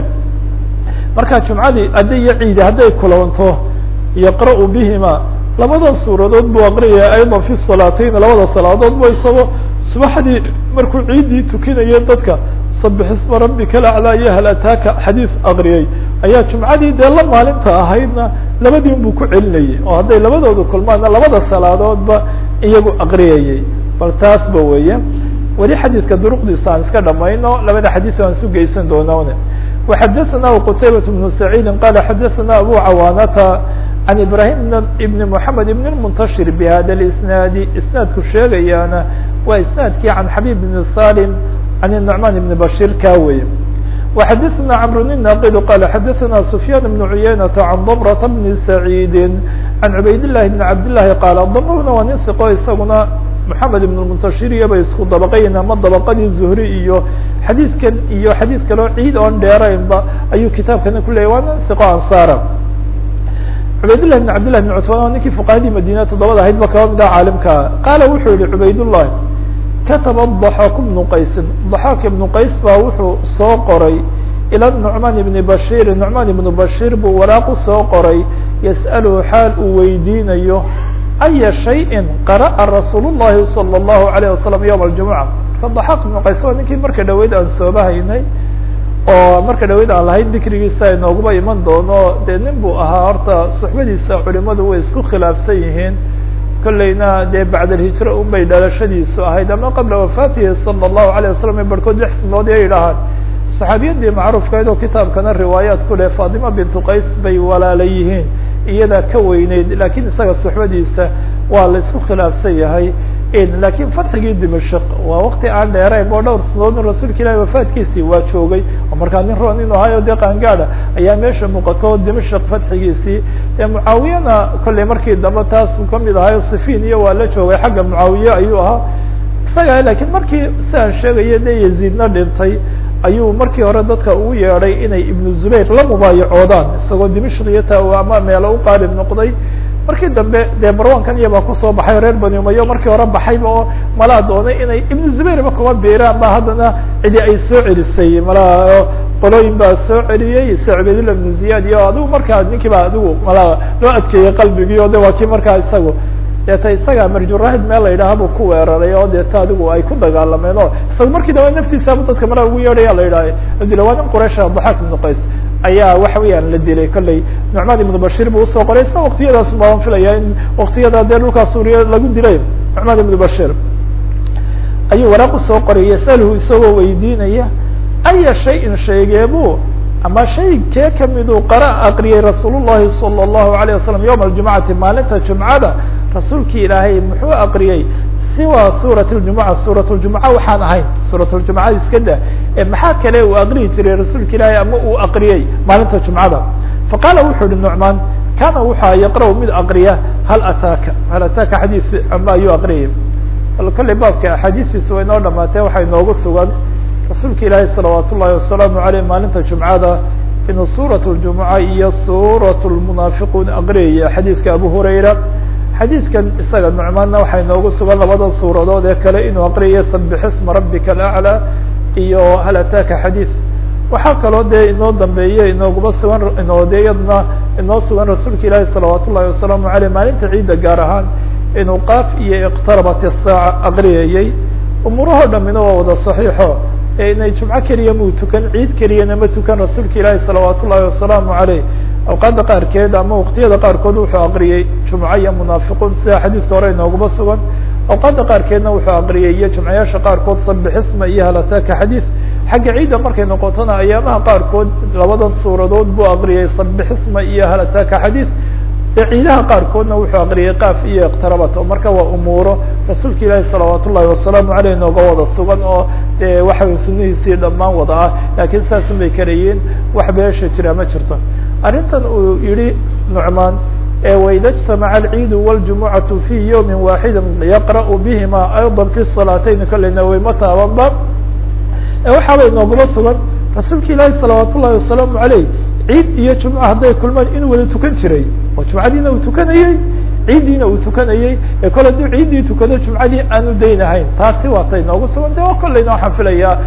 marka jumcadii hadday iyo ciidi hadday kulanto yaqra' bihima labada suuradood buu aqriyaya ayضa fi salaatayn labada salaadood bu isagoo subaxdii markuu ciiddii tukinaya dadka sabix isma rabika alaclaa iyo hal ataaka xadiis aqriyay ayaa jumcadii dee la maalinta ahaydna labadiin buu ku celinayay oo hadday labadooda kulmaanna labada salaadoodba iyagu aqriyayay bal taasba weeye weli xadiidka duruqdiisa aan iska dhamayno labada xadiis aan isu geysan doonane وxadثna qتayبة بن سعيid qال xadثna abو cawاnta عن ibrahيم بن محamed بن المنتشhر بhada الاسناad isنaadku sheegayaana waa isنaadkii عan xabيب بن saلم عن النعمان بن بشير ka wey وxadثna cمر الناqd qال xadثna سفyان بن عyynة عن ضمرة بن سعيid عن عbayd اللhi بن عبد اللhi qاaل ضمrna waa nin ثقo isaguna محamed iبن المنتشhiriya bay isku dabaqayn ama dabaqadii zuhri iyo xadiidkan iyo xadiid kaleo ciid oon dheeraynba ayuu kitaabkana ku leyahy waa nin iqo ansara cubaydالlah بن cabd لlah بن cutman oo ninkii fuqahadii madina toddobada ahayd ba kaba mid ah caalimkaa qaala wuxuu yihi cubaydالlahi kataba ضaxaak بnu qaysin ضaxaak ibnu qays baa wuxuu soo qoray ilى نucmaan ibni bashir nucmaan ibnu bashir buu waraaqu soo qoray yasأalhu xaal uu weydiinayo aya shayءi qara'a rasuul الlahi salى الlahu عalيه wasalam yowm اljumuca marka daxaaq ibnu qays waa ninkii marka dhaweyd aan sooba haynay oo marka dhaweyd aan lahayn dikrigiisa inooguba iman doono dee nin buu ahaa horta suxbadiisa culimadu way isku khilaafsan yihiin kolleyna dee bacd alhijra un bay dhalashadiisu ahayd ama qabla wafaatihi salى الlahu عalيه wasalam barhkood lix sinood ay idhahaan saxaabiyadii macruufkayd oo kitaabkana riwaayaat ku leh fatima bintu qays bay walaala yihiin iyadaa ka weyneyd lakiin isaga suxbadiisa waa la isku khilaafsan yahay lakiin fatxigii dimashq waa wakti aan dheerayn oo dhowr sanadoodna rasuulka ilahi wafaatkiisii waa joogay oo markaa nin roon inu ahayo dee qaangaada ayaa meesha muuqato dimashq fatxigiisii ee mucaawiyana kolley markii dambe taas uu kamid ahayo sifin iyo waa la joogay xagga mucaawiye ayuu ahaa isaga lakiin markii siaan sheegaya de yaziidna dhintay ayuu markii hore dadka ugu yeedhay inay ibnu zubayr la mubaayacoodaan isagoo dimashq iyo ta ama meelo u qaalib noqday markii dambe dee marwankan iyabaa kusoo baxay reer bani umayo markii hore baxayba oo malaa doonay inay ibnu zubayrba kuma biiraan ba haddana cidi ay soo celisay malaa qolooyin baa soo celiyey se cubaydullah ibnu ziyad iyo adigu markaa ninkii baa adigu malaa loo adkeeyey qalbigii o de waa kii markaa isagu deeta isaga marjurahid meel la yidhaha buu ku weeraray oo deeta adigu ay ku dagaalameen oo isaga markii dambe naftiisaba dadka malaa ugu yeedhaya la yidhaha adila waa nin quraysha daxaak ibnu qays ayaa waxa weeyaan la dilay kolley nucmaan ibnu bashir buu usoo qoray isna waktiyadaas baan filaya in waktiyada dee dhulkaa suuriya lagu dilay nucmaan ibnu bashir ayuu waraaq usoo qoray yasalhu isagoo weydiinaya aya shayin sheegeebu ama shay kee kamiduu qara aqriyay rasuul llahi salى الlahu عalيه wasalam yowma aljumcati maalinta jumcada rasuulkii ilaahay muxuu aqriyey siwa suuraة اjumuca suuraة اljumuca waxaan ahayn suuraة اljumuca iska da maxaa kale uu aqriyi jiray rasuulka ilaahay ama uu aqriyey maalinta jumcada faqaala wuxuu yihi nucmaan kana wuxua yaqra' mid aqriya hal ataaka hal ataaka xadiis ama ayuu aqriyay bal kolley baabka axaadiistiisa way noo dhamaatee waxaa inoogu sugan rasuulka ilaahay salawaat ullahi wasalaamu aleyh maalinta jumcada inuu suuraة اljumuca iyo suuraة lmunaafiquun aqriyaya xadiidka abu hurayra xadiidkan isaga nucmaanna waxaa inoogu sugan labada suuradood ee kale inuu aqriyayo sabixisma rabbika alaclى iyo hal ataaka xadiid waxaa kaloo dee inoo dambeeye inooguma sugan inoo de iyadna inoo sugan rasuulka ilaahi salawaat ullahi wasalaamu aleyh maalinta ciidda gaar ahaan inuu qaaf iyo iqtarabat isaaca aqriyayey umuurahoo dhamina waa wada saxiixo ee inay jumco keliya muu tukan ciid keliyana ma tukan rasuulka ilaahi salawaat ullahi wasalaamu aleyh awqaadda qaarkeed ama waqtiyada qaarkood wuxuu aqriyey jumco iyo munaafiquun sida xadiidka hore inooguma sugan awqaadda qaarkeedna wuxuu aqriyay iyo jumcayaasha qaarkood sabixisma iyo halataaka xadiid xagga ciidda markay noqotona ayaamaha qaarkood labadan suuradood buu aqriyay sabixisma iyo halataaka xadiid ee ciidaha qaarkoodna wuxuu aqriyay qaaf iyo iqtarabat oo marka waa umuuro rasuulka ilaahi salawaat ullahi wasalaamu aleyh nooga wada sugan oo de waxa sunihiisii dhammaan wada ah laakiin saasun bay karayiin wax beesha jira ma jirto arrintan uu yihi nucmaan waida اجtamaca alciidu wاljumucatu fi ywmi waaxidi yaqra'u bihima ayضa fi salaatayn kalena wayma taabanba waxaaba inooguma sugan rasuulka ilaahi salawaat ullahi wasalaamu aleyh ciid iyo jumco hadday kulmaan inuu wada tukan jiray oo jumcadiina uu tukanayey ciiddiina uu tukanayey ee kole hadduu ciiddii tukado jumcadii aanu daynahayn taasi waata inoogu sugan de oo kolleyna waxaan filayaa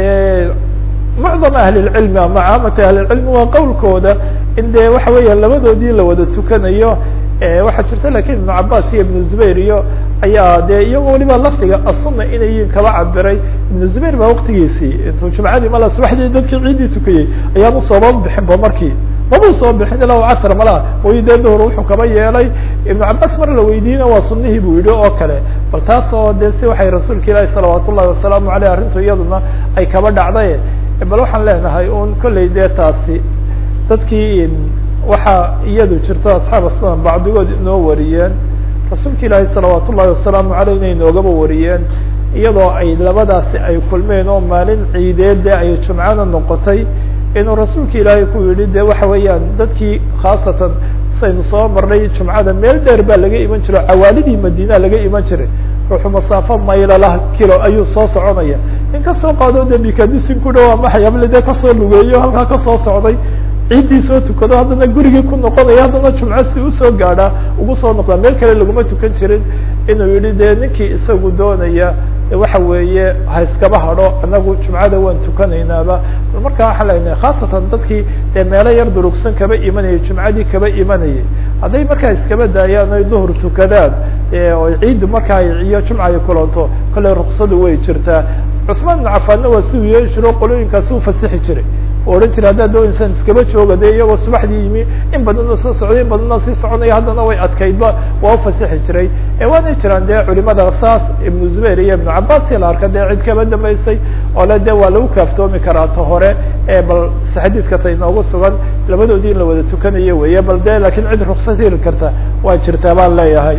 mucdam ahli lcilmi ama caamati ahli lcilmi waa qowlkooda in de waxa weeya labadoodii la wada tukanayo waxaa jirta lakin ibnu cabas iyo ibnu zubayr iyo ayaa de iyagoo waliba lafdiga asuna inay yiin kaba cabiray ibnu zubayr baa waktigiisii intuu jumcadii mala subaxdii dadkii ciiddii tukayey ayaanu sooba bixinba markii mabuu soo bixin ilaa casr malaha way dee duhur wuxuu kaba yeelay ibnu cabas mar la weydiina waa sunihii buu yihi oo kale bal taas oo de si waxay rasuulka ilaahi salawaat ullahi wasalaamu aleyh arrintu iyaduna ay kaba dhacday bal waxaan leenahay un kolley dee taasi dadkii waxaa iyadu jirto asxaab sunan bacdigood inoo wariyeen rasuulka ilaahi salawaat ullahi wasalaamu aleyh inay noogaba wariyeen iyadoo ay labadaasi ay kulmeen oo maalin ciideed ay jumcana noqotay inuu rasuulka ilaahay ku yihi de waxa weeyaan dadkii khaasatan saynu soo marnay jumcada meel dheer baa laga iman jiro cawaalidii madina laga iman jiray ruuxu masaafo maylalah kilo ayuu soo soconaya in kasoo qaado de bikadisin ku dhawa maxayable dee kasoo lugeeyo halkaa kasoo socday ciiddii soo tukado haddana gurigii ku noqonaya haddana jumco si usoo gaadhaa ugu soo noqdaa meel kale laguma tukan jirin inuu yihi de ninkii isagu doonaya waxa weeye ha iskaba hadho anagu jumcada waan tukanaynaaba markaa waxaan leenahay khaasatan dadkii dee meelo yar durugsan kaba imanayay jumcadii kaba imanayay hadday markaa iskaba daayaan oy duhur tukadaan oo ciiddu markaa iyo jumca ay kulanto kolley ruksadu way jirtaa cusmaan ibnu cafaanna waa si uu yeeli jiro qolooyinkaasi u fasixi jiray oo odhan jira haddaad dooneysaan iskaba jooga de iyagoo subaxdii yimi in badanna soo socday in badanna sii soconaya haddana way adkaydba waa ufasixi jiray waanay jiraan dee culimada saas ibnu zubayr iyo ibnu cabas la arka dee cid kaba dambaysay oo le de waa lagu kaaftoomi karaa ta hore bal xadiidka ta inoogu sugan labadoodii in la wada tukanayo weeye bal de lakin cid ruksad heli karta waa jirtaa baan leeyahay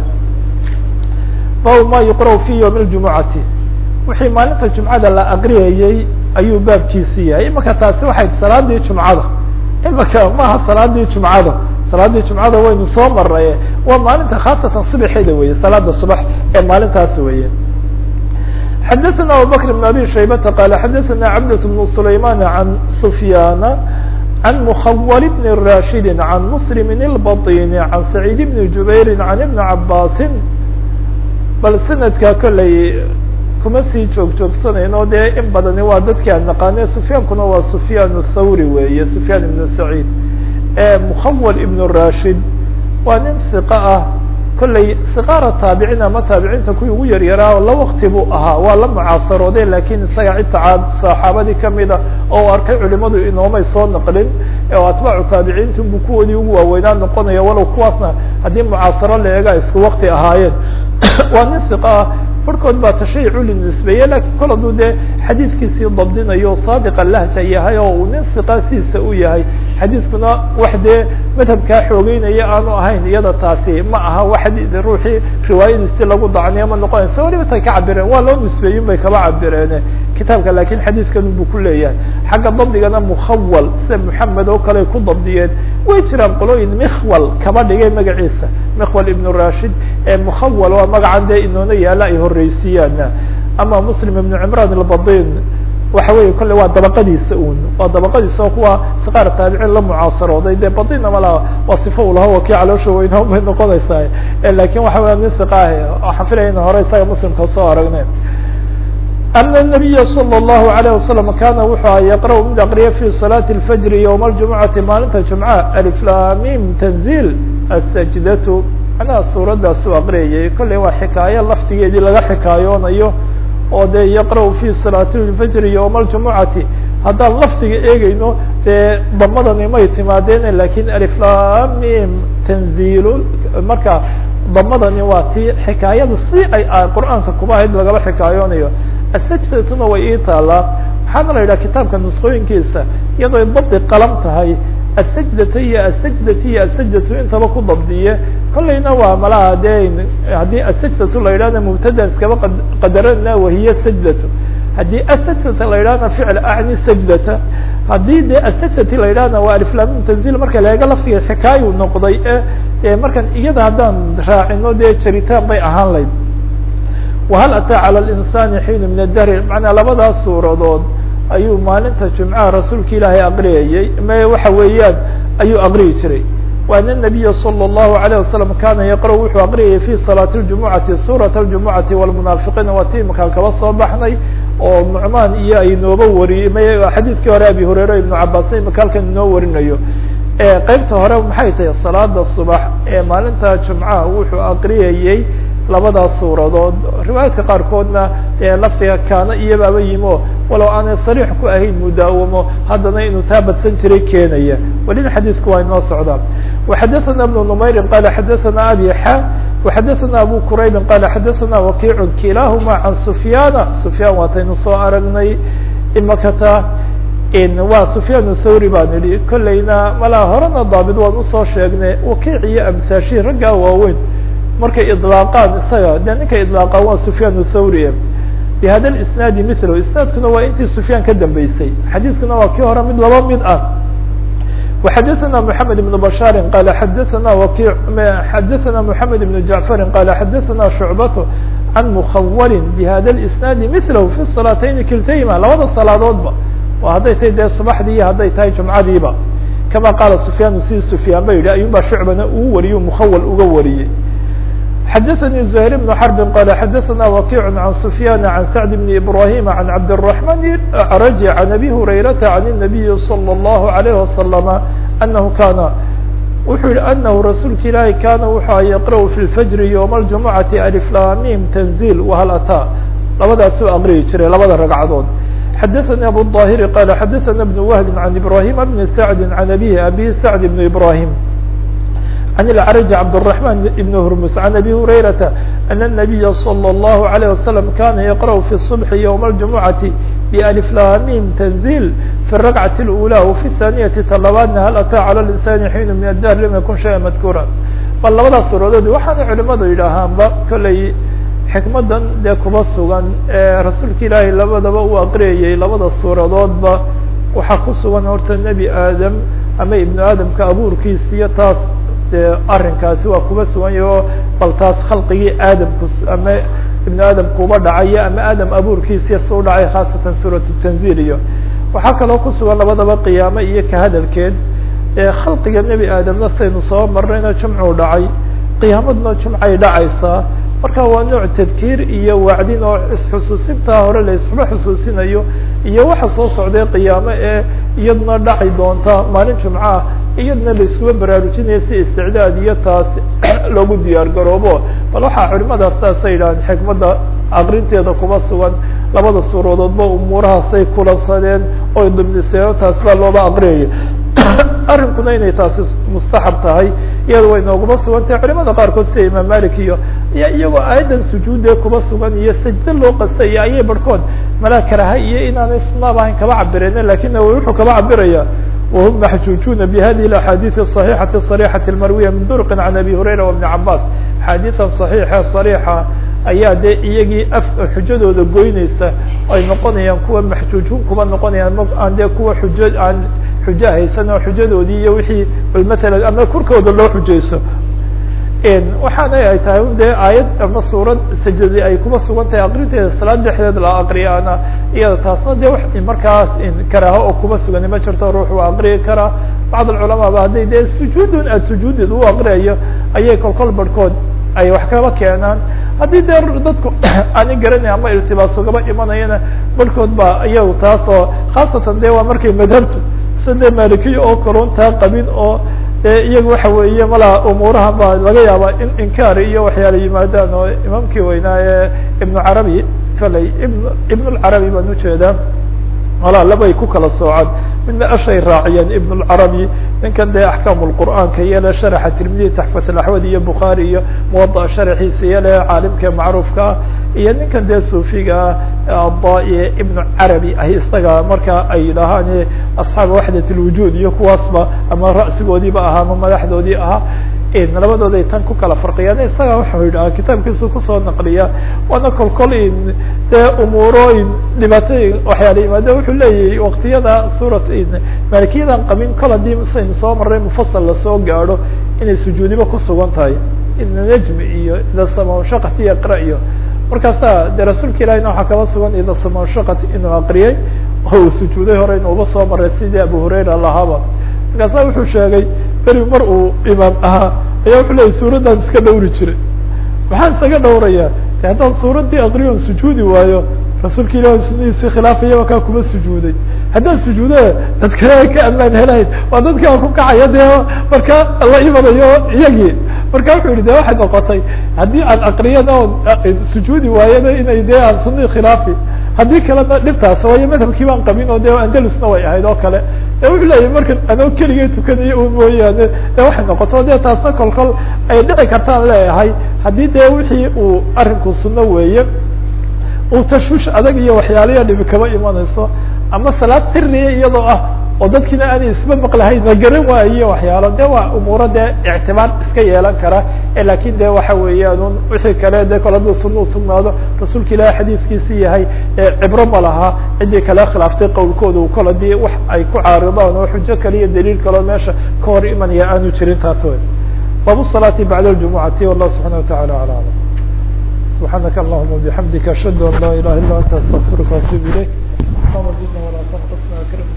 bab ma yuqra fi ywmi ljumucati wixii maalinta jumcada la aqriyayey ayuu baabkiisi yahay imaka taasi waxay salaadii jumcada imaka maaha salaadii jumcada salaadii jumcada waynu soo maray waa maalinta khaasatan subaxeeda weye salaada subax ee maalintaas weye xadaثna abubakr بn abi shaybata qal xadaثna cabdة بn sulayman عan sufyana عan mkhwl bn rashidi عan msلm الbaطini عan sacيid bn jubayri عan ibn cabasi bal sanadka kolley kuma sii joog joogsanayno dee in badani waa dadki aan naqaane sufyaankuna waa sufyaan thawri weeye sufyaan ibnu saciid mukhawal ibnu rashid waa nin siqa ah kolley siqaara taabicin ama taabiciinta kuwii ugu yaryaraa la wakti buu ahaa waa la mucaasarooday lakin isaga cidta saxaabadii kamida oo arkay culimadu inoomay soo naqlin oo atbaacu taabiciinta bu kuwoodii ugu waaweynaa noqonaya walow kuwaasna haddii mucaasaro la eega isku wakti ahaayeen waa nin siqa ah barhkood baa tashayucu linisbeeye lakin kol hadduu dee xadiidkiisii dabdinayo saadiqa lahja yahay oo uu nin siqaasiisa u yahay xadiidkuna wax dee madhabkaa xoogeynaya aanu ahayn iyada taasi ma aha wax ruuxii riwaayadiisi lagu dacniyo ma noqonaysa waliba tay ka cabireen waa loo nisbeeyin bay kaba cabireen kitaabka lakin xadiidkan buu ku leeyahay xagga dabdigana mukhawal sida moxamed oo kale ku dabdiyeen way jiraan qolooyin mikhwal kaba dhigay magaciisa mikhwal ibnu rashid ee mukhawal waa magacan dee inoona yaala ay horeysiiyaan ama muslim ibnu cimran albadin waxa weeye kolle waa dabaqadiisa un waa dabaqadiisa oo kuwa siqaar taabiciin la mucaasarooday dee badina malaha waa sifo u laha wa kii caloosha weynaa bay noqonaysaa lakin waxa weya min siqaahi waxaan filaya ina hore isaga muslimka soo aragne ana الnabiya salى الlahu عalيه wasalam kana wuxuu aha yaqra' mid aqriya fi salaati اlfajri ywma اljumucati maalinta jumca aliflamim tanzil asajdatu macnaha suuraddaas u aqriyayay kolley waa xikaayo laftigeedii laga xikaayoonayo oo dee yaqra' fi salaati اlfajri ywma اljumucati haddaan laftiga eegeyno dee damadani may timaadeen lakin aliflamim tanzil marka damadani waa ti xikaayada si ay qur'aanka kuba ahayd lagaba xikaayoonayo asajdatuna way ii taalaa waxaana la yidhaha kitaabka nusqooyinkiisa iyadoo dabdi qalam tahay asajdata iyo asajdati iyo asajdatu intaba ku dabdiye kollayna waa malaha dee haddii asajdatu la yidhahna mubtadan iskaba qadarana wahiya sajdatu haddii asajdata la yidhahna ficl acni sajdata haddii de asajdati la yidhahna waa aliflamin tanzil marka laega laftiga xikaayu noqday e markan iyada haddaan raacino dee jaritaan bay ahaan layd wahal ataa calى اlinsani xiinu min adahri macnaa labadaas suuradood ayuu maalinta jumcaha rasuulka ilaahay aqriyayey me waxa weeyaan ayuu aqriyi jiray waana nabiya salى الlahu عalيه wasalam kana yaqra' wuxuu aqriyayay fi salaati اljumucati suuraة اljumucati wاlmunaafiqiina waa ti imakaan kaba soo baxnay oo nucmaan iyo ay nooba wariyey m xadiidkii hore abi hureyre ibnu cabaasna imaka halkan inoo warinayo qeybta hore maxay tahay salaada subax ee maalinta jumcaha wuxuu aqriyayey labadaas suuradood riwaayaadka qaarkoodna dee laftiga kaana iyobaaba yimo walow aanay sariix ku ahayn mudaawamo haddana inuu taa badsan jiray keenaya welina xadiidku waa inoo socdaa waxadaثana بن نmayri qala xadaثana abi xa waxadaثana abu quraybi qala xadaثana wakiicu kilahuma can sufyaana sufyaan waataynu soo aragnay imakata waa sufyaan thawri baan idhi kolleyna malaa horena daabit waan usoo sheegnay wakiic iyo amsaashi raggaa waaweyn markay iطlaaqaan isaga de ninkay iطlaaqaan waa sufyaan thawri bihada isnaadi milo isnaadkuna waa intii sufyaan ka dambeysay xadiiskuna waa kii hore mid laba mid ah وxadaثna محamed بن بشhاr qala xadaثna waki xadaثna محamed بن جaعفr qala xadaثna شhuعbaة عan mخawr bhada الاسناadi mثlh في الصلاaتين kiltayma labada salaadoodba waa hadday tahay dee subaxdii iyo hadday tahay jumcadiiba kama qaala سufyaan si سufyaan ba yidhi ayuba shucbana uu wariyo mkhawal uga wariyey xadaثnي زهير بن حرب qال xadaثna وkiع عن سفyان عن سعد بن إبراهيم عن عبد الرحمن الأعرج عن أbي هريرة عن النبي صلى الله عليه وسلم أنه kاn wuxuu yihi أنه رasuulka ilaahi kana wuxu yqرأ في الفجر يوم الجuمعة ألفlamim تنزيل وhل atا labadaasuu aqriyi jiray labada ragcadood xadaثnي أبو الظاهر qال xadaثna بن وهب عن إبراهيم بن سعد عن أbيه أbي سعد بن إبراهيم عن العرج عبد الرحمن بن هرمس عن أبي هريرة أن النبي صلى الله عليه وسلم كان يقرأ في الصبح يوم الجمعة بألف لاميم تنزيل في الركعة الأولى وفي الثانية طلبان هل أتى على الإنسان حين من الدهر لم يكن شيئا مذكورا bal labada suuradood waxaana culimadu yidhaahaanba kolley xikmadan dee kuma sugan ee rasuulka ilaahay labadaba uu aqriyayay labada suuradoodba waxaa ku sugan horta nebi aadam ama ibnu aadamka abuurkiisa iyo taas dee arrinkaasi waa kuba sugan yahi oo bal taas khalqigii aadamku ama ibnu aadamkuuba dhacayo ama aadam abuurkiisiya su dhacay khaasatan suuratu tanzil iyo waxaa kaloo ku sugan labadaba qiyaame iyo ka hadalkeed khalqiga nebi aadamna saynu soo marnayna jumcuu dhacay qiyaamadna jumcay dhacaysaa marka waa nooc tadkiir iyo wacdin oo isxusuusintaa hore la isxuba xusuusinayo iyo waxa soo socday qiyaame ee iyaduna dhaci doonta maalin jumcaah iyadna la iskuba baraarujinaya si isticdaad iyo taas loogu diyaar garoobo bal waxaa culimadaas saasay yidhahdeen xikmadda aqrinteeda kuma sugan labada suuradoodba umuurahaasay kulansadeen oy dumdiseen taas baa looba aqriyaya arrinkuna inay taasi mustaxab tahay iyada way nooguma sugan tahay culimada qaarkood sida imaam malik iyo iyo iyagoo aayaddan sujuude kuma sugan iyo sajdo loo qastay ayay barhkood malaa karaha iyo inaanay sunaab ahayn kaba cabireen lakin wuxuu kaba cabiraya wahum maxjuujuna bihadihi اaxaadiiث الصaحيxaةi الصarيxaةi الmarwiya min durqi can abi hurayra وبn cabas axaadiiثan صaxiixa صariixa ayaa dee iyagii af xujadooda goyneysa ay noqonayaan kuwa maxjuujun kuba noqonayaan aan dee kuwa xujo aan xujo haysan oo xujadoodii iyo wixii bal matalan ama korkooda loo xujayso waxaana ay tahay dee aayad ama suurad sajadi ay kuba sugan tahay akrinteeda salaad dhexdeed la akriyaana iyada taasna de wax markaas karaaho oo kuba sugani ma jirto ruux waa akriyi karaa bacd alculamaa ba hadday dee sujuudun aad sujuudeed u akriyayo ayay kolkol barhkood ay wax kaba keenaan haddii dee dadku aani garanay ama iltibaas ugaba imanayana barhkood ba iyagu taas oo khaasatan de waa markay madhabtu sida malikiya oo kaluntaa qabin oo iyagu waxa weeye malaa umuuraha ba laga yaaba in inkaar iyo waxyaala yimaadaan oo imaamkii weynaa ee ibnu carabi kaley ibn ibn lcarabi baan ujeedaa malaa labay ku kala soocaan midna ashay raaciyeen ibn lcarabi ninkan dee axkaam lqur'aanka iyole sharaxa tirmidiya taxfat alaxwad iyo bukhaari iyo muwada'a sharaxiisa iyole caalimka macruufkaa iyo ninkan dee suufiga ada ibnu carabi ah isaga marka ay yidhaahaan asxaaba waxdat lwujuud iyo kuwaasba ama ra'sigoodiiba ahaa ama madaxdoodii ahaa labadooday tan ku kala farqiyaan isaga waxau yidhaha kitaabkiisu kusoo naqliya waana kolkol dee umuurooyin dhibaatooyin waxyaala yimaade wuxuu leeyahay waktiyada suurat malikiyadan qabin kol haddii saynu soo maray mufasal lasoo gaadho inay sujuudiba kusugan tahay ida najmi iyo ida samashaqat iyo iqra iyo markaasa de rasuulka ilahina waxaa kaba sugan ida samashaqat inuu aqriyay oo uu sujuuday hore inuuba soo maray sidii abu hurayra lahaaba markaasa wuxuu sheegay beri mar uu imaam ahaa ayaa wuxuu leeyay suuraddan iska dhawri jiray maxaan isaga dhawrayaa de haddaan suuraddii akriyon sujuudi waayo rasuulka ilahi sunadiisii khilaafaya kaa kuma sujuuday haddaan sujuudo dad kale ka amaan helahayd waa dadkaa ku kacaya dee marka la imanayo iyagii marka wuxuu yihi de waxay noqotay haddii aan akriyana oon sujuudi waayana inay dee aan sunadii khilaafi haddii kalena dhibtaas waayo madhabkii baan qabin oo de andalusna way ahayd oo kale e wuxuu leeyahy markan anoo keligay tukanayo u mooyaane de waxay noqoto de taasna kolkol ay dhici kartaan leeyahay haddii dee wixii uu arinku sunno weeye uu tashwiish adag iyo waxyaalayaa dhibi kaba imanayso ama salaad siriya iyadoo ah oo dadkiina aanay isba maqlahayn la garan waayo waxyaalo de waa umuuro dee ictibaar iska yeelan kara lakin de waxa weeyaan un wixii kale de kol hadduu sunna usugnaado rasuulka ilahi xadiiskiisi yahay cibro ma laha ciddii kale khilaaftay qowlkooda kol hadii wax ay ku caaridaan oo xujo kale iyo daliil kaleo meesha ka hor imanaya aanu jirin taas wey bab salaati bacda ljumucati wallah subxana watacala ala alam subxaanaka allahuma bixamdika ashhadu an laa ilaha illa anta astaqfiruka waatuub ilayk اللهم زدنا ولا تنقصنا اكرمنا